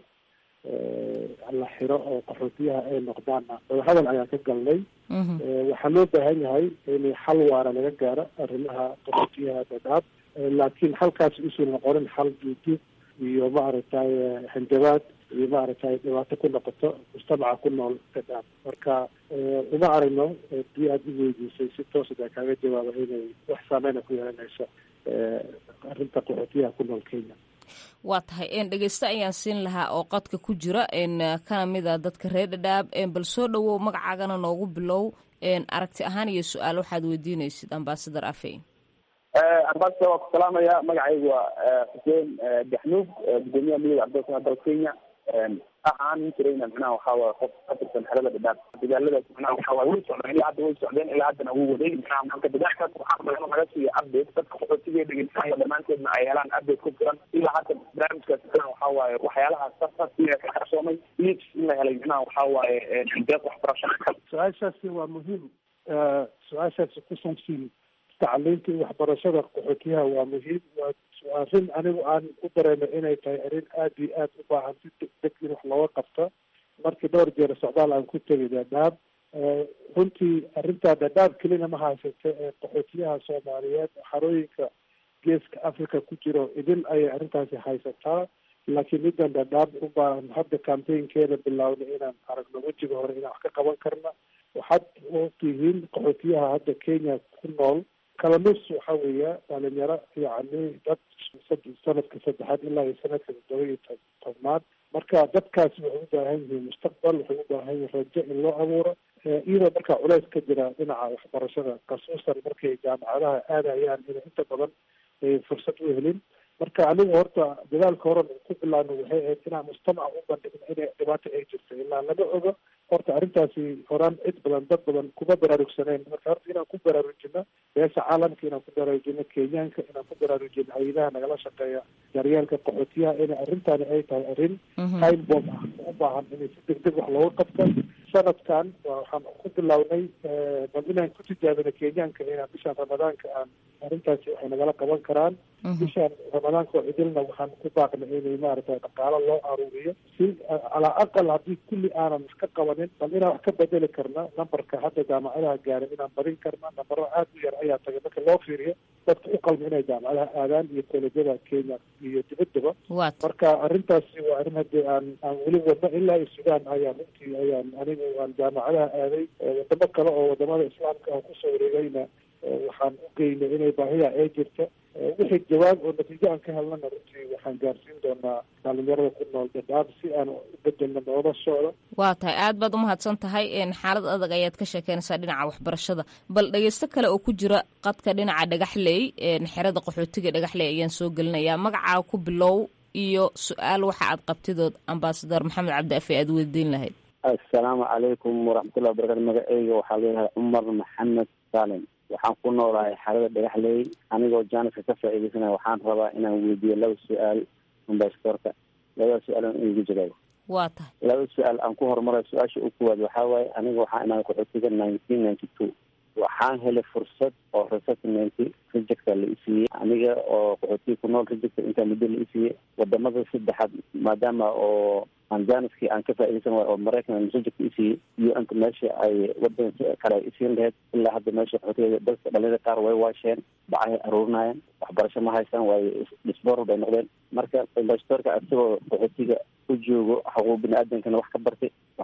la xiro oo qaxootiyaha ay noqdaanna wadahadal ayaan ka galnay waxaa loo baahan yahay in xal waara laga gaaro arrimaha qaxootiyaha dadaab laakiin halkaas usan noqonin xal duuduub iyo maaragtay hanjabaad iyo maaragtay dhibaato ku noqoto mujtamaca ku nool dadaab marka uma aragno dii aada u weydiisay si toosada kaaga jawaaba inay wax saameyna ku yeelanayso arrinta qaxootiyaha ku nool kenya
waa tahay n dhegeyste ayaan siin lahaa oo qadka ku jira n kana mid a dadka reer dhadhaab bal soo dhowow magacaagana noogu bilow aragti ahaan iyo su-aal waxaad weydiinaysid ambasador afeyn
ambasador waa ku salaamaya magacaygu waa xuseen gaxnuug gudoomiyaha midooda cabdilsana dalka kenya ahaan jirayna micnaha waxaa waye qof ka tirsan xelada dhadhaab dagaaladaas micnaha waxaa waye way socdeen ilaa hadda way socdeen ilaa haddana wuu waday micnaha marka dagaalkaas waxaa badan in laga siiyo update dadka qaxootiga dhegeysanaya dhammaanteedna ay helaan update ku filan ilaa hadda barnaamijkaas micnaha waxaa waaye waxyaalaha safasiya ka qarsoomay leads in la helay micnaha waxaa waaye deeq waxbarasho
su-aashaasi waa muhiim su-aashaasi ku saabsan tacliinta iyo waxbarashada qaxootiyaha waa muhiim waa arrin anigu aan u dareemay inay tahay arrin aada iyo aada u baahan si degdeg in wax looga qabto markii dhowr jeer socdaal aan ku tegay dhadhaab runtii arrintaa dhadhaab kelina ma haysata ee qaxootiyaha soomaaliyeed xarooyinka geeska africa ku jiro idin ayay arrintaasi haysataa laakiin middan dhadhaab u baahan hadda campaignkeeda bilaawna inaan aragno wejiga hore inaan wax ka qaban karna waxaad ogtihiin qaxootiyaha hadda kenya ku nool kala nus waxa weeya dhalinyaro yacni dad sanadka saddexaad ilaa iyo sanadka toddoba iyo tobnaad marka dadkaasi waxay u baahan yihiin mustaqbal waxay u baahan yihiin rajo in loo abuuro iyadoo markaa culeys ka jira dhinaca waxbarashada kasuusan markay jaamacadaha aadayaan inay inta badan fursad u helin marka anigu horta dadaalka horan ku bilaabno waxay ahayd inaan mujtamaca u bandhigno inay dhibaato ay jirto ilaa lama ogo horta arrintaasi horaan cid badan dad badan kuma baraarugsaneen marka horta inaan ku baraarujino beesha caalamka inaan ku baraarujino kenyaanka inaan ku baraarujino hay-adaha nagala shaqeeya daryeelka qaxootiyaha inay arrintaani ay tahay arrin time bomb ah u baahan inay si deg deg wax looga qabto sanadkan waxaan ku bilownay bal inaan ku tijaabino kenyaanka inaan bishaan ramadaanka aan arrintaasi waxay nagala qaban karaan bishaan ramadaanka oo cidilna waxaan ku baaqnay inay maaragtay dhaqaalo loo aruuriyo si calaa aqal haddii kulli aanan wax ka qabanin bal inaan wax ka bedeli karna numberka hadda jaamacadaha gaarin inaan badin karna nambaro aada u yar ayaa tagay marka loo fiiriyo dadka u qalma inay jaamacadaha aadaan iyo kolejyada kenya iyo dibaddaba marka arrintaasi waa arrin haddii aan aan weli wadno ilaa iyo sudan ayaan runtii ayaan anigu aan jaamacadaha aaday wadamo kale oo wadamada islaamka aan kusoo wareegayna waxaan u geynay inay baahida ay jirto wixii jawaab oo natiijo aan ka helnana runtii waxaan gaarsiin doonaa dhalinyarada ku nool dadaab si aan u bedelno noloshooda
waa tahay aad baad umahadsan tahay xaalad adag ayaad ka sheekeynaysaa dhinaca waxbarashada bal dhegeysto kale oo ku jira qadka dhinaca dhagaxley xerada qaxootiga dhagaxley ayaan soo gelinayaa magacaa ku bilow iyo su-aal waxa aad qabtidood ambasador maxamed cabdi afe aad weydiin lahayd
assalaamu calaykum waraxmatullahi wabarakatu magaceyga waxaa leeyahay cumar maxamed saalim waxaan ku noolahay xaalada dhagaxley anigoo jaaniska ka faa'iidaysanaya waxaan rabaa inaan weydiiyo laba su-aal ambasadorka labada su-aal aan igu jirayo
waa tahay
laba su-aal aan ku horumarayo su-aasha u kuwaad waxaa waaye aniga waxaa imaaday qaxootiga nineteen ninety two waxaan helay fursad oo resettlement rejecta la isiiyey aniga oo qaxootiga ku nool rejecta intaa muddo la isiiyey wadamada saddexaad maadaama oo aan janiskii aan ka faaidaysan waay oo maraykan reject isiiyey u n-ka meesha ay wadanka kale ay isiin lahayd ilaa hadda meesha qaxootiga dadka dhalinyada qaar way waasheen bacahay aruurinayeen waxbarasho ma haystaan waayo disboral bay noqdeen marka ambasadorka isagoo qaxootiga u joogo xuquuq bini aadamkana wax ka bartay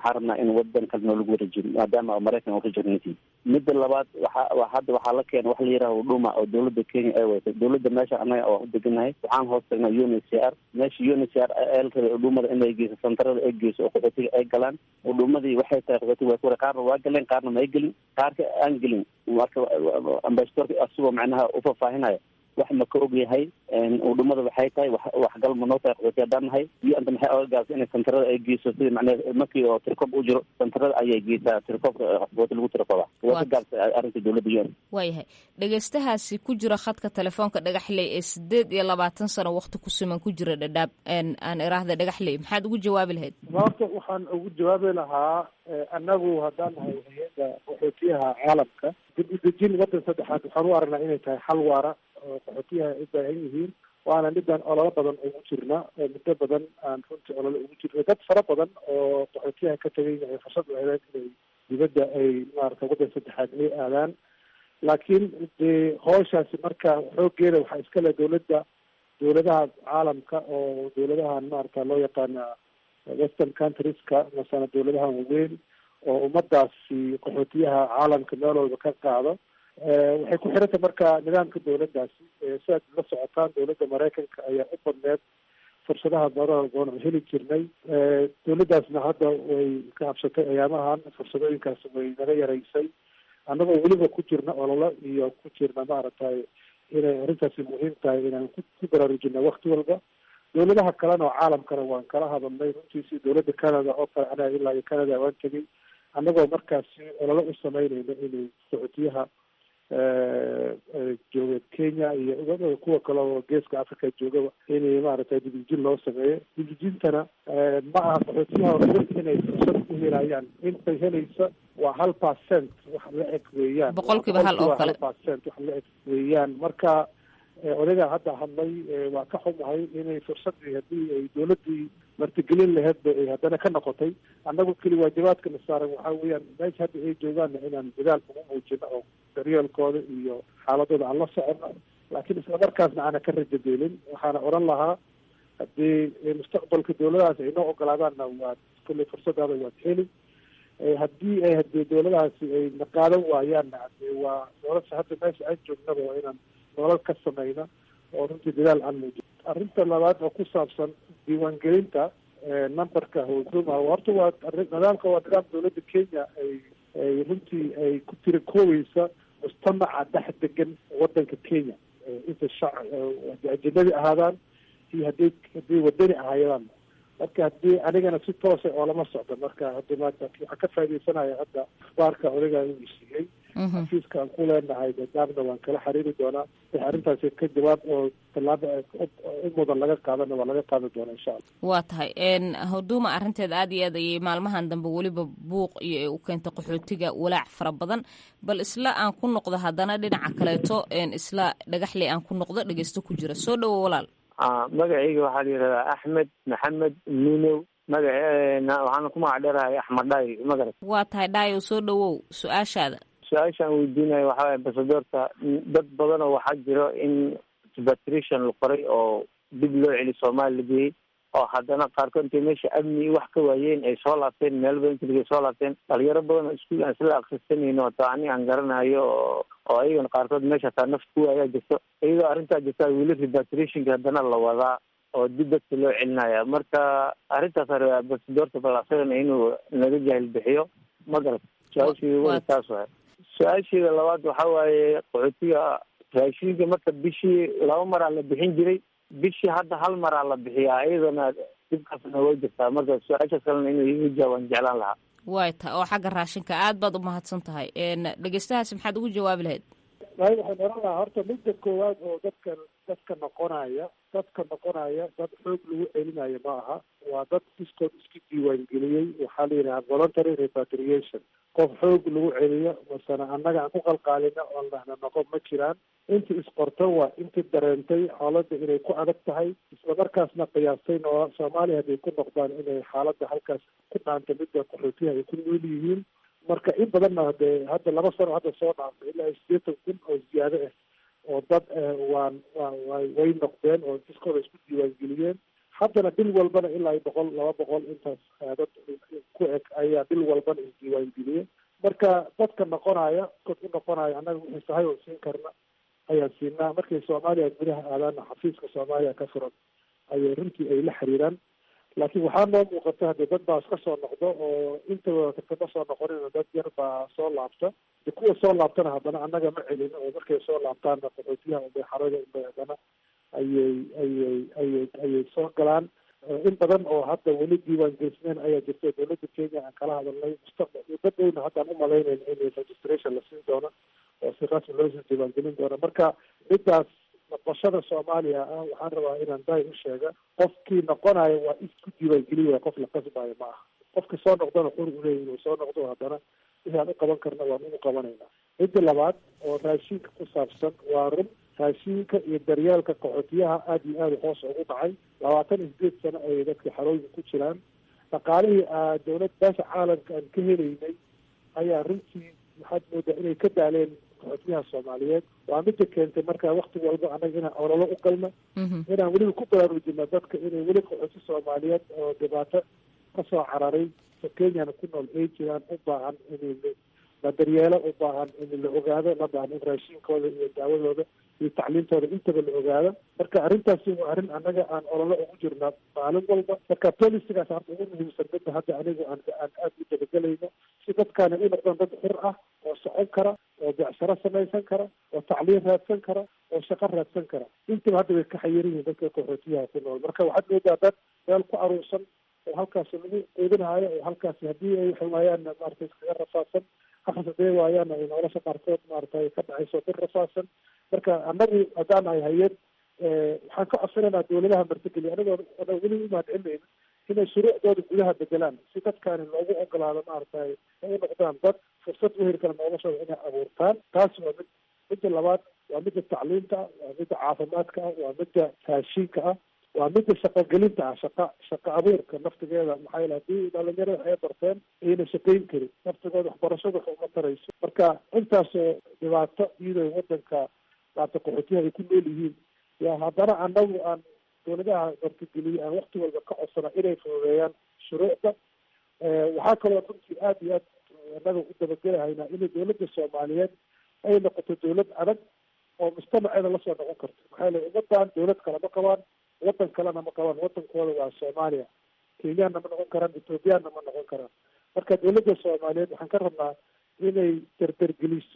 waxaan rabnaa in wadan kale noo lagu wareejiyo maadaama maraykan uu rejectnity midda labaad waxa hadda waxaa la keena waxa la yidhaha huduma oo dowladda kenya ay waytay dowladda meesha annaga oo u deganahay waxaan hoos tagnaa un h c r meesha un h c r el rabay hudumada inay geyso santarada ay geyso oo qaxootiga ay galaan hudumadii waxay tahay qaxootiga waa kuwara qaarna waa galeen qaarna ma ay gelin qaarka aan gelin marka ambasadorka asagoo macnaha ufafaahinaya wax ma ka og yahay udhumada waxay tahay waxgal ma noo tahay qaxooti haddaan nahay iyo anta maxay oga gaabsa inay santarada ay geyso sida macnaha markii oo tirkob u jiro santarada ayay geysaa tirkoobka qaxooti lagu tirkooba waa ka gaabsa arrinta dowladda un
waayahay dhegeystahaasi ku jira khadka telefoonka dhagaxley ee sideed iyo labaatan sano wakti ku siman ku jira dhadhaab aan iraahda dhagaxley maxaad ugu jawaabi lahayd
horta waxaan ugu jawaabi lahaa annagu haddaan nahay hay-adda qaxootiyaha caalamka dib u dejin waddan saddexaad waxaan u aragnaa inay tahay xal waara oo qaxootiyaha ay u baahan yihiin waana midaan ololo badan ugu jirna oo muddo badan aan runtii ololo ugu jirna dad fara badan oo qaxootiyaha ka tegayna ay fursad u heleen inay dibadda ay maarata waddan saddexaad ay aadaan laakiin dee howshaasi marka xooggeeda waxaa iska leh dowladda dowladaha caalamka oo dowladahan maarata loo yaqaana western countrieska masana dowladaha waaweyn oo ummadaasi qaxootiyaha caalamka meel walba ka qaado waxay ku xiranta marka nidaamka dowladdaasi siaad la socotaan dowladda maraykanka ayaa u badneed fursadaha badan oon heli jirnay dowladdaasna hadda way ka habsatay ayaamahan fursadooyinkaas way naga yaraysay annagoo weliba ku jirna ololo iyo ku jirna maaragtay inay arrintaasi muhiim tahay inaan ku baraarujina wakti walba dowladaha kalena oo caalamkana waan kala hadalnay runtiisi dowladda canada oo kale anaga ilaa iyo canada waan tegay annagoo markaasi ololo u sameynayno inay qaxootiyaha jooga kenya iyo kuwa kale oo geeska africa joogaba inay maaragtay dibijin loo sameeyo dibijintana ma aha qaxootiyaha oo inay fursad u helayaan intay helaysa waa hal percent wax la eg weeyaan
boqolkiiba hal oo kale
percent wax la eg weeyaan marka odagaa hadda hadlay waa ka xumahay inay fursadii haddii ay dowladdii martigelin laheedba ay haddana ka noqotay annagu keli waajibaadka na saaran waxaa weeyaan meesha hadda ay joogaanna inaan dadaal ugu muujino oo daryeelkooda iyo xaaladooda aan la socono laakiin islamarkaasna aana ka rajadeelin waxaana odhan lahaa haddii mustaqbalka dowladahaas ay noo ogolaadaanna waad kulley fursadaada waad heli haddii ay hadii dowladahaasi ay na qaadan waayaanna hadee waa nolosha hadda meesha aan joognaba waa inaan nolol ka samayna oo runtii dadaal aan muujin arrinta labaad oo ku saabsan diiwaangelinta numberka huduma horta waa nidaamka waa nidaam dowladda kenya ay ay runtii ay ku tira koobeysa mujtamaca dhex degan wadanka kenya inta shac hadii ajanabi ahaadaan iyo hadii hadii wadani ahaayadaan marka haddii anigana si toosa oo lama socdo marka hadda maanta waxaan ka faaidaysanaya hadda akhbaarka odagaa inuu siiyey xafiiska aan ku leenahay dadaabna waan kala xiriiri doonaa wix arrintaasi ka jawaab oo tallaaba u mudan laga qaadana waa laga qaadan doonaa insha allah
waa tahay huduma arrinteeda aad iyo aad ayay maalmahan dambe weliba buuq iyo ay u keentay qaxootiga walaac fara badan bal isla aan ku noqdo haddana dhinaca kaleeto isla dhagaxley aan ku noqdo dhegeysto ku jira soo dhowo walaal
magacayga waxaa la yidhahdaa axmed maxamed nunow magaceena waxaana ku magac dheerahay axmed dhaay magarat
waa tahay dhaayo soo dhowow su-aashaada
su-aashaan weydiinayo waxaa waay ambasadoorka dad badan oo waxaa jiro in repatriation la qoray oo dib loo celi soomaali la geeyey oo haddana qaarkood intay meesha amni wax ka waayeen ay soo laabteen meelba inta soo laabteen dhalinyaro badan oo iskuul aan isla akrisanayno ota ani aan garanayo oo oo ayagana qaarkood meesha hataa nafta ku waayaa jirto iyadoo arrintaa jirta weli repatriationka haddana la wadaa oo dib dadka loo celinaya marka arrintaas ambasadoorka bal asagana inuu naga jahil bixiyo ma garat su-aashii weli taas waay su-aasheeda labaad waxa waaye qaxootiga raashinka marka bishii laba maraa la bixin jiray bishii hadda hal maraa la bixiyaa iyadana dibkaasna way jirtaa marka su-aashaas kalena inuu iga jaawaan jeclaan lahaa
way ta oo xagga raashinka aad baad umahadsan tahay dhegeystahaasi maxaad ugu jawaabi lahayd
ay waxaan oran lahaa horta midda koowaad oo dadkan dadka noqonaya dadka noqonaya dad xoog lagu celinayo ma aha waa dad iskood isku diiwaangeliyey waxaa la yidhaha voluntary repatriation qof xoog lagu celiyo masana annaga aan ku qalqaalina oon lahna noqon ma jiraan intii isqorto waa intii dareentay xaaladda inay ku adag tahay islamarkaasna qiyaastay noo soomaaliya hadday ku noqdaan inay xaaladda halkaas ku dhaanta midda qaxootiyaha ay ku nool yihiin marka in badanna hadee hadda laba sano hadda soo dhaaftay ilaa sideetan kun oo ziyaado ah oo dad waan wa way noqdeen oo diskooda isku diiwaangeliyeen haddana bil walbana ilaa boqol laba boqol intaas dad ku eg ayaa bil walbana isdiiwaangeliyey marka dadka noqonaya dad u noqonaya annaga wixii sahay oo siin karna ayaan siinaa markay soomaaliya gudaha aadaana xafiiska soomaaliya ka furan ayay runtii ay la xiriiraan laakiin waxaa noo muuqata haddii dad baa iska soo noqdo oo intaba kama soo noqonin dad yar baa soo laabta de kuwa soo laabtana haddana annaga ma celin oo markay soo laabtaanna qaxootiyaha unbay xarada unbay haddana ayay ayay ayay ayay soo galaan in badan oo hadda weli diiwaan gelisneen ayaa jirta dowladda kenya aan kala hadalnay mustaqbal muddo dhowna haddaan umalaynayna in registration la siin doono oo si rasmi loo soo diiwaangelin doono marka midaas noqoshada soomaaliya ah waxaan rabaa inaan daay u sheega qofkii noqonayo waa isku diiwaangeli waaya qof la qasbayo ma aha qofka soo noqdana xur uleeya inuu soo noqdo haddana wixii aan u qaban karna waan ugu qabanayna midda labaad oo raashinka ku saabsan waa run raashinka iyo daryeelka qaxootiyaha aada iyo aada hoos ugu dhacay labaatan iyo sideed sano ayay dadka xarooyinka ku jiraan dhaqaalihii dowlad beesha caalamka aan ka helaynay ayaa runtii waxaad moodaa inay ka daaleen qaxootiyaha soomaaliyeed waa mida keentay marka wakti walba annaga inaan ololo u galno inaan weliba ku baraarujino dadka inay weli qaxooti soomaaliyeed oo dhibaato kasoo cararay oo kenyana ku nool ay jiraan u baahan in la daryeelo u baahan in la ogaado la baahan in raashinkooda iyo daawadooda iyo tacliintooda intaba la ogaado marka arrintaasi waa arrin annaga aan ololo ugu jirna maalin walba marka policigaas horta ugu muhiimsan midda hadda aniga aan aan aada u dabagelayno si dadkaani u noqdaan dad xur ah oo socon kara oo beecsaro samaysan kara oo tacliin raadsan kara oo shaqo raadsan kara intaba hadda way ka xayiran yihiin dadka qaxootiyaha ku nool marka waxaad moodaa dad meel ku aruursan oo halkaasi lagu quudinaayo oo halkaasi haddii ay waxay waayaan maarata iskaga rafaadsan hafas hadday waayaan ay nolosha qaarkood maarata ka dhacayso bir rafaadsan marka annagu haddaan ay hayeen waxaan ka codsanaynaa dowladaha martigeliya anigoo ana weli umahadcelinayna inay shuruucdooda gudaha bedelaan si dadkaani loogu ogolaado maaragtay ay u noqdaan dad fursad u heli kara noloshooda inay abuurtaan taas waa mid midda labaad waa midda tacliinta ah waa midda caafimaadka ah waa midda raashinka ah waa midda shaqogelinta ah shaqa shaqa abuurka naftigeeda maxaa yeele haddii dhalinyarada ay barteen ayna shaqayn karin naftigooda waxbarashada wax uma tarayso marka intaasoo dhibaato iyadoo wadanka maarata qaxootiyaha ay ku nool yihiin yaa haddana annagu aan dowladaha martigeliye aan wakti walba ka codsana inay fududeeyaan shuruucda waxaa kaloo runtii aada iyo aad annaga u dabagelahaynaa inay dowladda soomaaliyeed ay noqoto dowlad adag oo mujtamaceeda lasoo noqon karto maxaa yeele ummadan dowlad kale ma qabaan wadan kalena ma qabaan wadankooda waa soomaaliya kenyaanna ma noqon karaan ethoobiyaanna ma noqon karaan marka dowladda soomaaliyeed waxaan ka rabnaa inay dardargeliso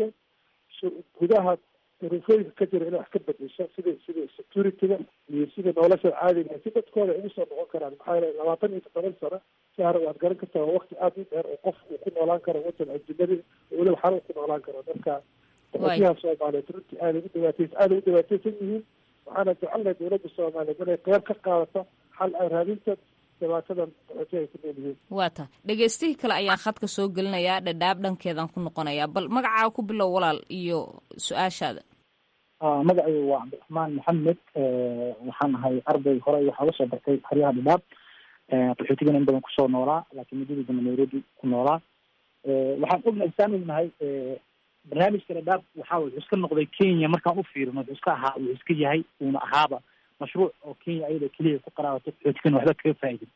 gudaha duruufooyinka ka jira inay wax ka bedesho sida sida securityga iyo sida nolosha caadiga si dadkooda ay ugu soo noqon karaan maxaa yeele labaatan iyo toddoban sano si hore waad garan kartaa waa wakti aada u dheer oo qof uu ku noolaan karo wadan ajinadi oo weliba xal ku noolaan karo marka qaxootiyaha soomaaliyeed runtii aaday u dhibaatays aaday u dhibaataysan yihiin waxaana jecelnahay dowladda soomaaliyeed inay qeyb ka qaadato xal ay raadinta dhibaatadan qaxootiyaha ay ku nool yihiin
waa ta dhegeystihii kale ayaan khadka soo gelinayaa dhadhaab dhankeedaan ku noqonayaa bal magacaa ku bilow walaal iyo su-aashaada
magacaygu waa cabdiraxmaan maxamed waxaan ahay arday hore waxaa la soo bartay xeryaha dhadhaab qaxootigana in badan kusoo noolaa laakiin muddadii dambe nairobi ku noolaa waxaan ognahay saan ognahay barnaamijka dhadhaab waxaa wuxuu iska noqday kenya markaan u fiirino wuxuu iska ahaa wuxuu iska yahay uuna ahaaba mashruuc oo kenya ayada keliya ku qaraabato qaxootigana waxba kaga faa'idin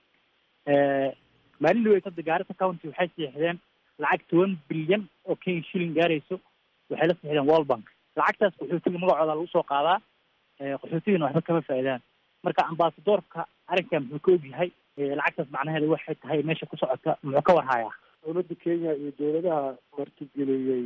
maalin dhaweyd hadda gaarisa county waxay siixdeen lacag toban bilyan oo kenya shilling gaarayso waxay la siixdeen world bank lacagtaas qaxootiga magacooda lagu soo qaadaa qaxootigana waxba kama faa'iidaan marka ambasadoorka arrinkan muxuu ka ogyahay lacagtaas macnaheeda waxay tahay meesha ku socota muxuu ka warhayaa
dowladda kenya iyo dowladaha martigeliyey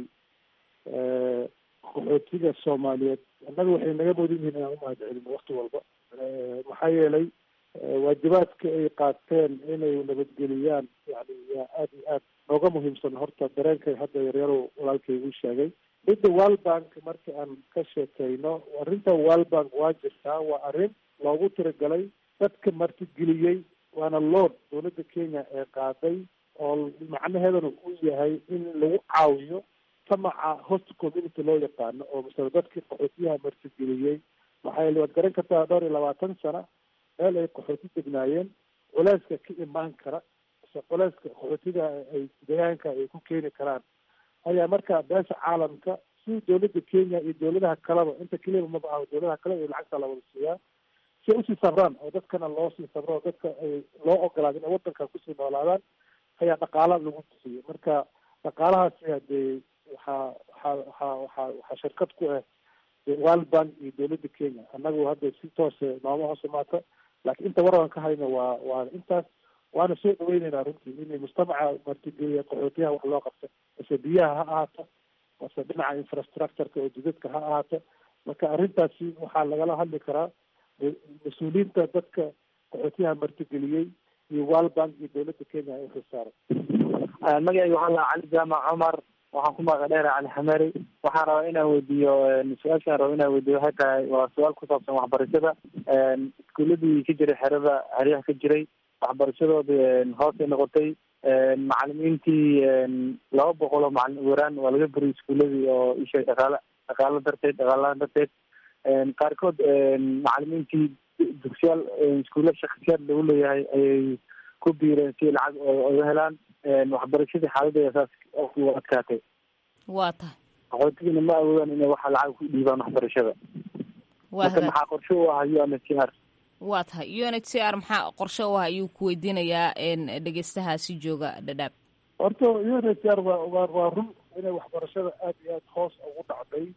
qaxootiga soomaaliyeed annaga waxay naga mudan yihiin inaan umahad celino wakti walba maxaa yeelay waajibaadka ay qaateen inay nabadgeliyaan yani yaa aad iyo aad nooga muhiimsan horta dareenkay hadda yaryarow walaalkay igu sheegay midda world bank marka aan ka sheekeyno arrinta world bank waa jirtaa waa arrin loogu tiragalay dadka martigeliyey waana lood dowladda kenya ee qaaday oo macnaheedana uu yahay in lagu caawiyo tamaca host community loo yaqaano oo masala dadkii qaxootiyaha martigeliyey maxaa yeele waad garan kartaa dhowr iyo labaatan sano meel ay qaxooti degnaayeen culeyska ka imaan kara mise culeyska qaxootiga ay deegaanka ay ku keeni karaan ayaa marka beesha caalamka si dowladda kenya iyo dowladaha kaleba inta keliba maba aho dowladaha kale iyo lacagta la wada siiyaa si ay usii sabraan oo dadkana loo sii sabro oo dadka ay loo ogolaado inay wadanka kusii noolaadaan ayaa dhaqaala lagu bixiyey marka dhaqaalahaasi hadee waxaa waxaa waxaa waxaa waxaa shirkad ku ah world bank iyo dowladda kenya annagu hadda si toose nooma hoos imaata laakiin inta waran ka hayno waa waa intaas waana soo dhaweyneynaa runtii inay mujtamaca martigeliya qaxootiyaha wax loo qabta mase biyaha ha ahaato mase dhinaca infrastructureka oo jidadka ha ahaato marka arrintaasi waxaa lagala hadli karaa mas-uuliyiinta dadka qaxootiyaha martigeliyey iyo world bank iyo dowladda kenya ay xilsaaran
magacayga waxaa lahaa cali jaamac cumar waxaan ku magaca dheera cali xamari waxaan rabaa inaan weydiiyo su-aashaan raba inaan weydiiyo waxay tahay waa su-aal ku saabsan waxbarashada iskuuladii ka jiray xerada xeryaha ka jiray waxbarashadoodii hoosay noqotay macalimiintii laba boqol oo macalin uweraan waa laga buriyay iskuuladii oo ishay dhaqaala dhaqaalo darteed dhaqaalahaan darteed qaarkood macalimiintii dugsiyaal iskuulla shaksiyaad lagu leeyahay ayay ku biireen si lacag oga helaan waxbarashadii xaaladeeda saas u adkaatay
waa tahay
qaxootigina ma awoodaan inay waxa lacag ku dhiibaan waxbarashada marka maxaa qorshe u ah u n h r
waa tahay u n h c r maxaa qorshe u ah ayuu ku weydiinayaa dhegeystahaasi jooga dhadhaab
horta u n h r waa waa waa run inay waxbarashada aada iyo aada hoos ugu dhacday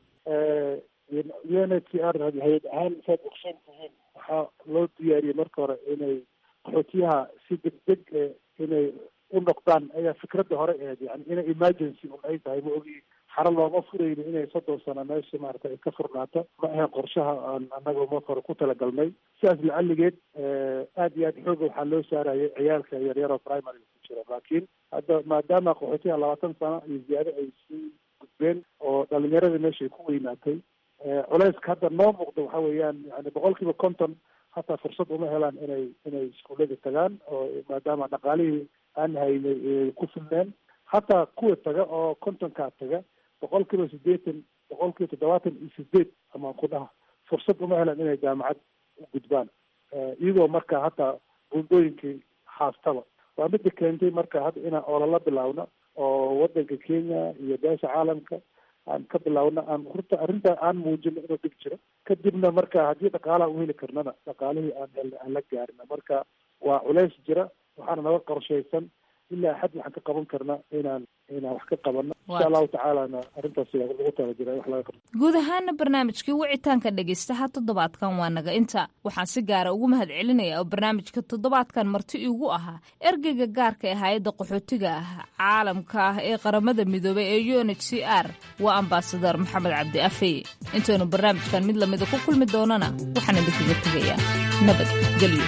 u n h c r hay-ad ahaan saad ogsoon tihiin waxaa loo diyaariyey marka hore inay qaxootiyaha si degdeg inay u noqdaan ayaa fikradda hore ahayd yani inay emergency un ay tahay ma ogi xaro looma furayni inay soddon sano meesha maarata ay ka furnaato ma ahayn qorshaha aan annaga marka hore ku talagalnay sidaas lacaligeed aada iyo aada xooga waxaa loo saarayay ciyaalka yaryar oo primary ku jira laakiin hadda maadaama qaxootiyaha labaatan sano iyo ziyaado ay sii gudbeen oo dhalinyaradii meesha ay ku weynaatay culeyska hadda noo muuqda waxa weeyaan yani boqol kiiba konton hataa fursad uma helaan inay inay iskuullada tagaan oo maadaama dhaqaalihii aan haynay ku filneen hataa kuwa taga oo kontonkaa taga boqol kiiba sideetan boqol kiiba toddobaatan iyo sideed amaan ku dhaha fursad uma helaan inay jaamacad u gudbaan iyagoo marka hataa buundooyinkii haastaba waa midda keentay marka hadda inaan olala bilaawno oo wadanka kenya iyo beesha caalamka aan ka bilaawno aan horta arrinta aan muujino inuu dhib jiro kadibna marka haddii dhaqaalaha u heli karnana dhaqaalihii aan helna aan la gaarina marka waa culays jira waxaana naga qorshaysan ilaa xad waxaan ka qaban karna inaan inaan wax ka qabano insha allahu tacaalana arrintaas lagu tala jira wax laga qabto
guud ahaana barnaamijkii wicitaanka dhegaystaha toddobaadkan waa naga inta waxaan si gaara ugu mahad celinaya oo barnaamijka toddobaadkan marti iigu ahaa ergeyga gaarka ee hay-adda qaxootiga ah caalamka ah ee qaramada midoobay ee u n h c r waa ambasador maxamed cabdi afey intaynu barnaamijkan mid lamida ku kulmi doonana waxaan idinkaga tegayaa nabad gelyo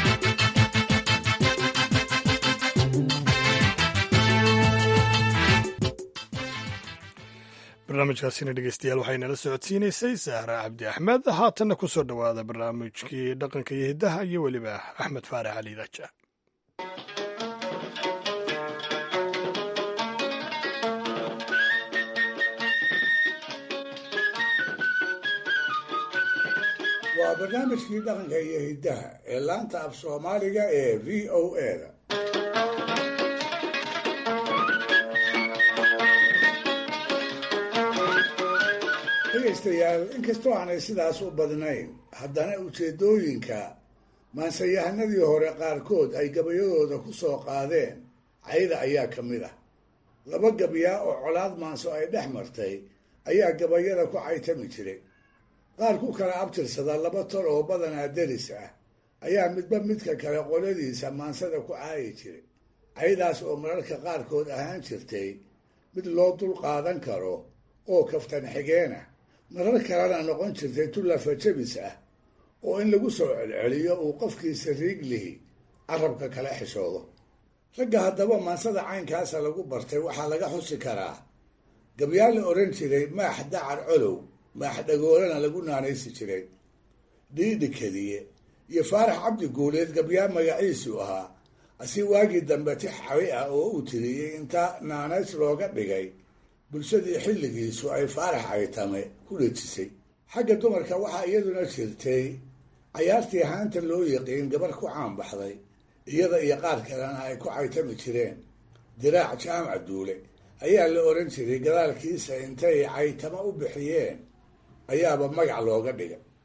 barnaamijkaasina dhegeystayaal waxay nala socodsiinaysay sahra cabdi axmed haatanna ku soo dhowaada barnaamijkii dhaqanka iyo hiddaha iyo weliba axmed faarax cali daja
waa barnaamijkii dhaqanka iyo hiddaha ee laanta af soomaaliga ee v o a da dhegaystayaal inkastoo aanay sidaas u badnayn haddana ujeeddooyinka maansayahanadii hore qaarkood ay gabayadooda ku soo qaadeen cayda ayaa ka mid ah laba gabyaa oo colaad maanso ay dhex martay ayaa gabayada ku caytami jiray qaar ku kala abtirsada laba tol oo badanaa deris ah ayaa midba midka kale qoladiisa maansada ku caayi jiray caydaas oo mararka qaarkood ahaan jirtay mid loo dul qaadan karo oo kaftan xigeenah marar kalena noqon jirtay tullafa jabis ah oo in lagu soo celceliyo uu qofkiisa riiglihi carabka kala xishoodo ragga haddaba maansada caynkaasa lagu bartay waxaa laga xusi karaa gabyaa la odhan jiray maax dacar colow maax dhagoolana lagu naanaysi jiray dhiidhi keliye iyo faarax cabdi guuleed gabyaa magaciisu ahaa asi waagii dambe tix cawi ah oo uu tiriyey inta naanays looga dhigay bulshadii xilligiisu ay faarax caytame ku dhejisay xagga dumarka waxaa iyaduna jirtay cayaartii haanta loo yiqiin gabar ku caanbaxday iyada iyo qaar kalena ay ku caytami jireen diraac jaamac duule ayaa la odhan jiray gadaalkiisa intay caytamo u bixiyeen ayaaba magac looga dhigay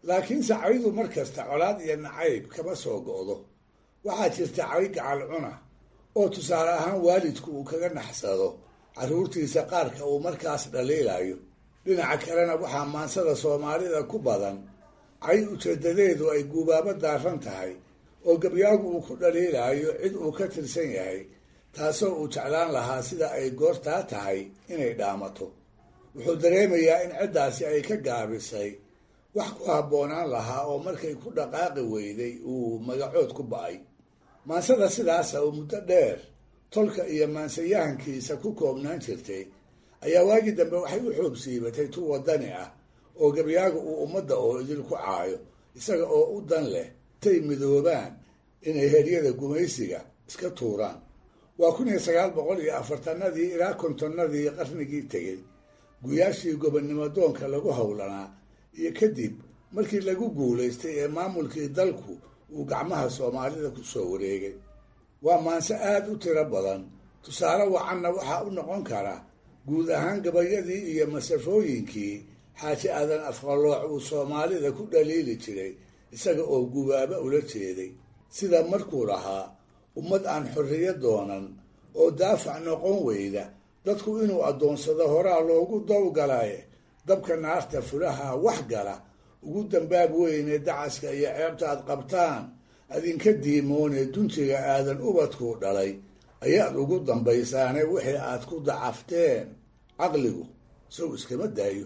laakiinse caydu mar kasta colaad iyo nacayb kama soo go'do waxaa jirta cay gacal cuna oo tusaale ahaan waalidku uu kaga naxsado carruurtiisa qaarka uu markaas dhaliilayo dhinaca kalena waxaa maansada soomaalida ku badan cay ujeedadeedu ay guubaabo daaran tahay oo gabyaagu uu ku dhaliilayo cid uu ka tirsan yahay taasoo uu jeclaan lahaa sida ay goortaa tahay inay dhaamato wuxuu dareemayaa in ciddaasi ay ka gaabisay wax ku habboonaan lahaa oo markay ku dhaqaaqi weyday uu magacood ku ba'ay maansada sidaasa oo muddo dheer tolka iyo maansayahankiisa ku koobnaan jirtay ayaa waagii dambe waxay u xoog siibatay tu wadani ah oo gabyaaga uu ummadda oo idil ku caayo isaga oo u dan leh tay midoobaan inay heryada gumaysiga iska tuuraan waa kun iyo sagaal boqol iyo afartanadii ilaa kontonnadii qarnigii tegey guyaashii gobonnimo doonka lagu howlanaa iyo kadib markii lagu guulaystay ee maamulkii dalku uu gacmaha soomaalida ku soo wareegay waa maanse aada u tiro badan tusaale wacanna waxaa u noqon kara guud ahaan gabayadii iyo masafooyinkii xaaji aadan afqalooc uu soomaalida ku dhaliili jiray isaga oo gubaaba ula jeeday sida markuu lahaa ummad aan xorriyo doonan oo daafac noqon weyda dadku inuu addoonsado horaa loogu dawgalaye dabka naarta fulaha wax gala ugu dambaab weyne dacaska iyo ceebta aad qabtaan adinka diimoonee duntiga aadan ubadkuu dhalay ayaad ugu dambaysaane wixii aad ku dacafteen caqligu sow iskama daayo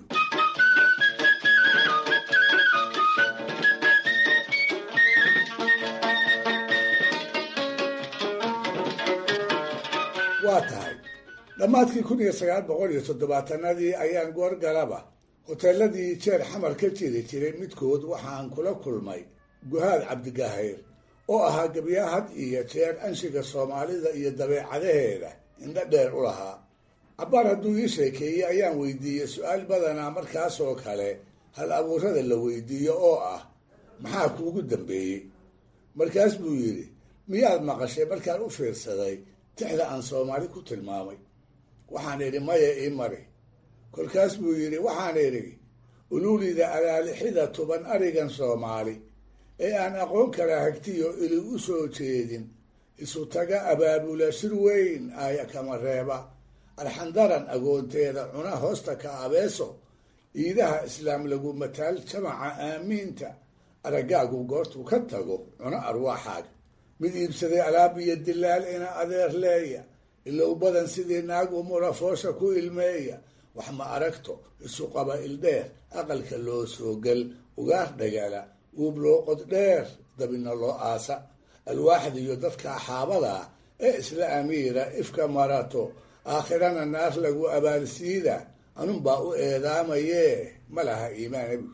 waa tahay dhammaadkii kun iyo sagaal boqol iyo toddobaatanadii ayaan goorgalaba hoteeladii jeer xamar ka jiri jiray midkood waxaan kula kulmay guhaad cabdigahayr oo ahaa gabyaa had iyo jeer anshiga soomaalida iyo dabeecadaheeda indho dheer u lahaa cabbaar hadduu ii sheekeeyey ayaan weydiiyey su-aal badanaa markaasoo kale hal abuurada la weydiiyo oo ah maxaa kuugu dambeeyey markaas buu yidhi miyaad maqashay markaan u fiirsaday tixda aan soomaali ku tilmaamay waxaan idhi maya ii mari kolkaas buu yidhi waxaan idhi ululida alaalixida tuban arigan soomaali ee aan aqoon kala hagtiyo ili u soo jeedin isu taga abaabula shir weyn aaya kama reeba arxandaran agoonteeda cuna hoosta ka abeeso iidaha islaam lagu mataal jamaca aamiinta araggaagu goortuu ka tago cuno arwaaxaaga mid iibsaday alaab iyo dilaal ina adeer leeya ilow badan sidii naag umura foosha ku ilmeeya wax ma aragto isu qaba ildheer aqalka loo soo gal ugaar dhagala uub loo qod dheer dabina loo aasa alwaaxda iyo dadka axaabadaa ee isla amiira ifka marato aakhirana naar lagu abaalsiida anunbaa u eedaamayee ma laha iimaanabi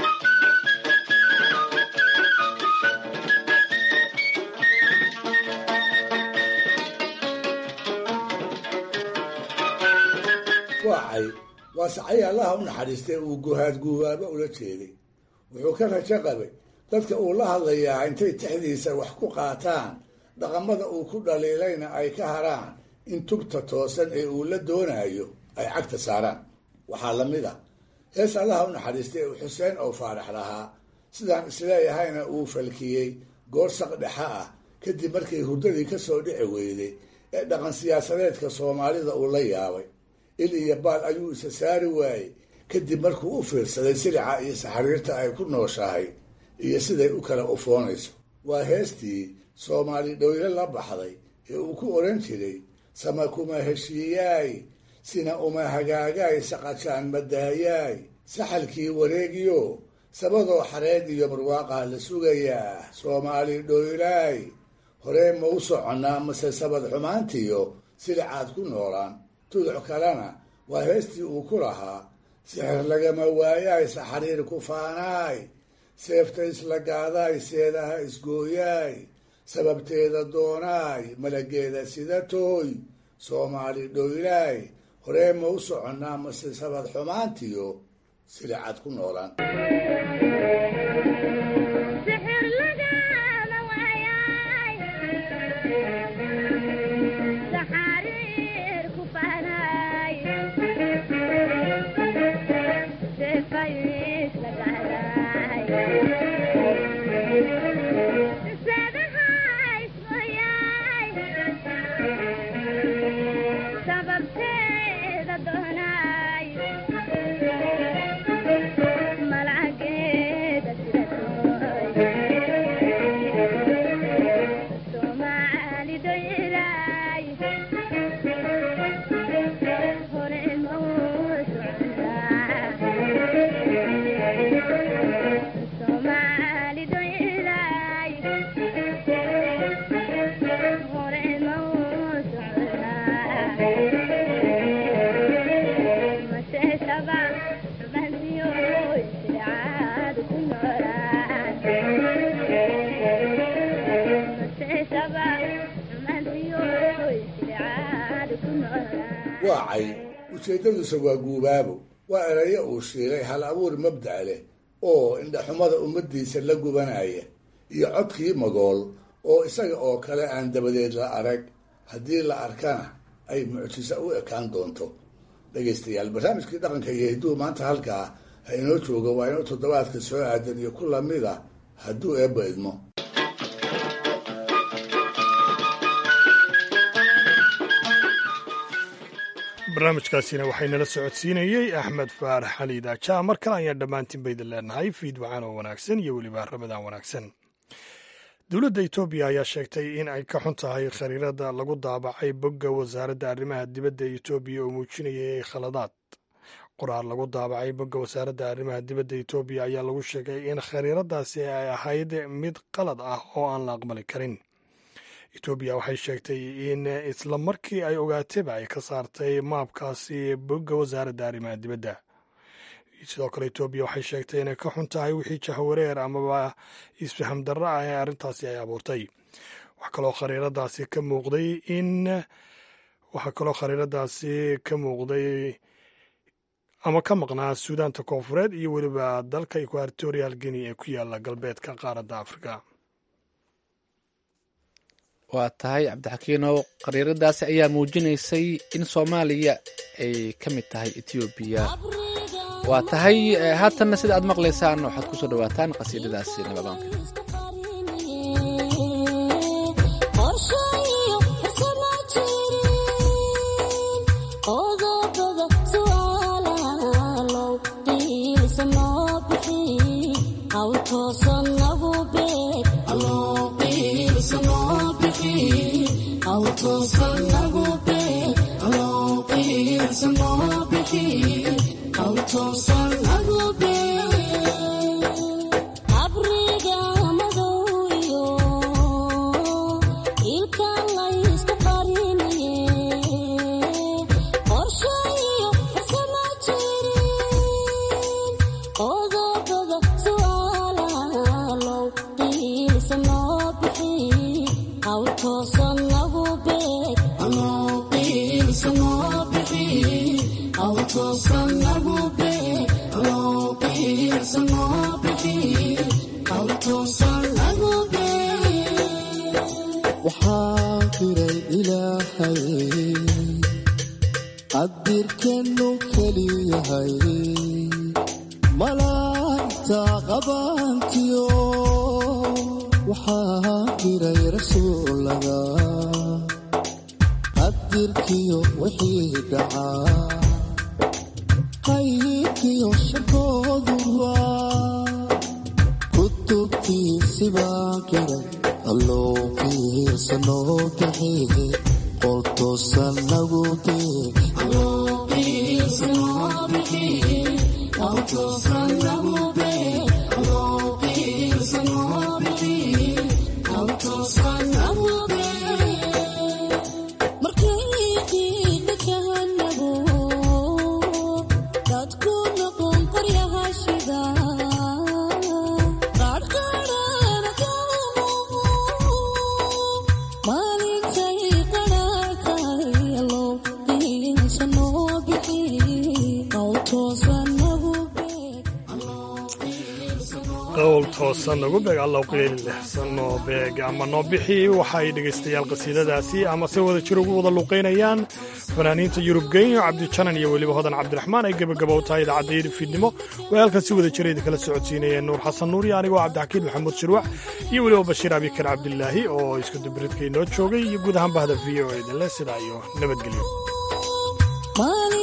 waacay waa sacay allaha u naxariistay uu guhaad guubaaba ula jeeday wuxuu ka rajo qabay dadka uu la hadlayaa intay tixdiisa wax ku qaataan dhaqamada uu ku dhaliilayna ay ka haraan in tubta toosan ee uu la doonayo ay cagta saaraan waxaa la mid a hees allaha u naxariistay uu xuseen oo faarax lahaa sidaan isleeyahayna uu falkiyey goor saq dhexa ah kadib markii hurdadii ka soo dhici weyday ee dhaqan siyaasadeedka soomaalida uu la yaabay il iyo baal ayuu isa saari waayey kadib markuu u fiirsaday silica iyo saxariirta ay ku nooshahay iyo siday u kala ufoonayso waa heestii soomaali dhowle la baxday ee uu ku odhan jiray sama kuma heshiiyaay sina uma hagaagaay saqajaan madaayaay saxalkii wareegiyo sabadoo xareed iyo barwaaqaa la sugayaa soomaali dhoylaay horee ma u soconnaa mase sabad xumaantiyo silicaad ku noolaan tuduc kalena waa heestii uu ku lahaa sixir lagama waayaay saxariir ku faanaay seefta isla gaadaay seedaha isgooyaay sababteeda doonaay malageeda sida tooy soomaali dhoylaay horee ma u soconnaa mase sabad xumaantiyo silicad ku noolaan waa cay ujeeddaduse waa guubaabo waa erayo uu shiilay hal abuur mabda' leh oo indhaxumada ummaddiisa la gubanaya iyo codkii magool oo isaga oo kale aan dabadeed la arag haddii la arkana ay mucjiso u ekaan doonto dhegaystayaal barnaamijkii dhaqanka iyo hidduu maanta halkaa ha inoo jooga waa inuu toddobaadka soo aadan iyo ku lamida hadduu eebba idmo
barnaamijkaasina waxaynala socodsiinayey axmed faarax xali daaja mar kale ayaan dhammaantiin baydin leenahay fiid wacaan oo wanaagsan iyo weliba ramadaan wanaagsan dowladda etoobiya ayaa sheegtay in ay ka xun tahay khariirada lagu daabacay bogga wasaaradda arrimaha dibadda ee etoobiya oo muujinayay khaladaad qoraal lagu daabacay bogga wasaaradda arrimaha dibadda etoobiya ayaa lagu sheegay in khariiradaasi ay ahayd mid qalad ah oo aan la aqbali karin etoobiya waxay sheegtay in isla markii ay ogaatayba ay ka saartay maabkaasi bogga wasaaradda arrimaha dibadda sidoo kale etoobiya waxay sheegtay inay ka xun tahay wixii jahwareer amaba isfaham darro ah ee arrintaasi ay abuurtay waxaa kaloo khariiradaasi ka muuqday in waxaa kaloo khariiradaasi ka muuqday ama ka maqnaa suudaanta koonfureed iyo weliba dalka equatorial guinea ee ku yaala galbeedka qaaradda afrika
waa tahay cabdixakiinow khariiradaasi ayaa muujinaysay in soomaaliya ay ka mid tahay etoobiya waa tahay haatanna sida aad maqlaysaan waxaad ku soo dhawaataan qasiidadaasi nabadoonka
qowl toosan nagu beeg allow qiili lexsan noo beeg ama noo bixi waxay dhegaystayaal qasiidadaasi ama si wada jir ugu wada luuqaynayaan fanaaniinta yurub genyo cabdijanan iyo weliba hodan cabdiraxmaan ay gebagaba u tahay idaacadda yidhi fiidnimo way halkan si wada jira idinkala socodsiinayeen nuur xasan nuur iyo anigoo cabdixakiin maxamuud shirwac iyo weliba bashiir abikar cabdilaahi oo isku dubiridka inoo joogay iyo guud ahaan bahda v o idinle sidaa iyo nabadgelyo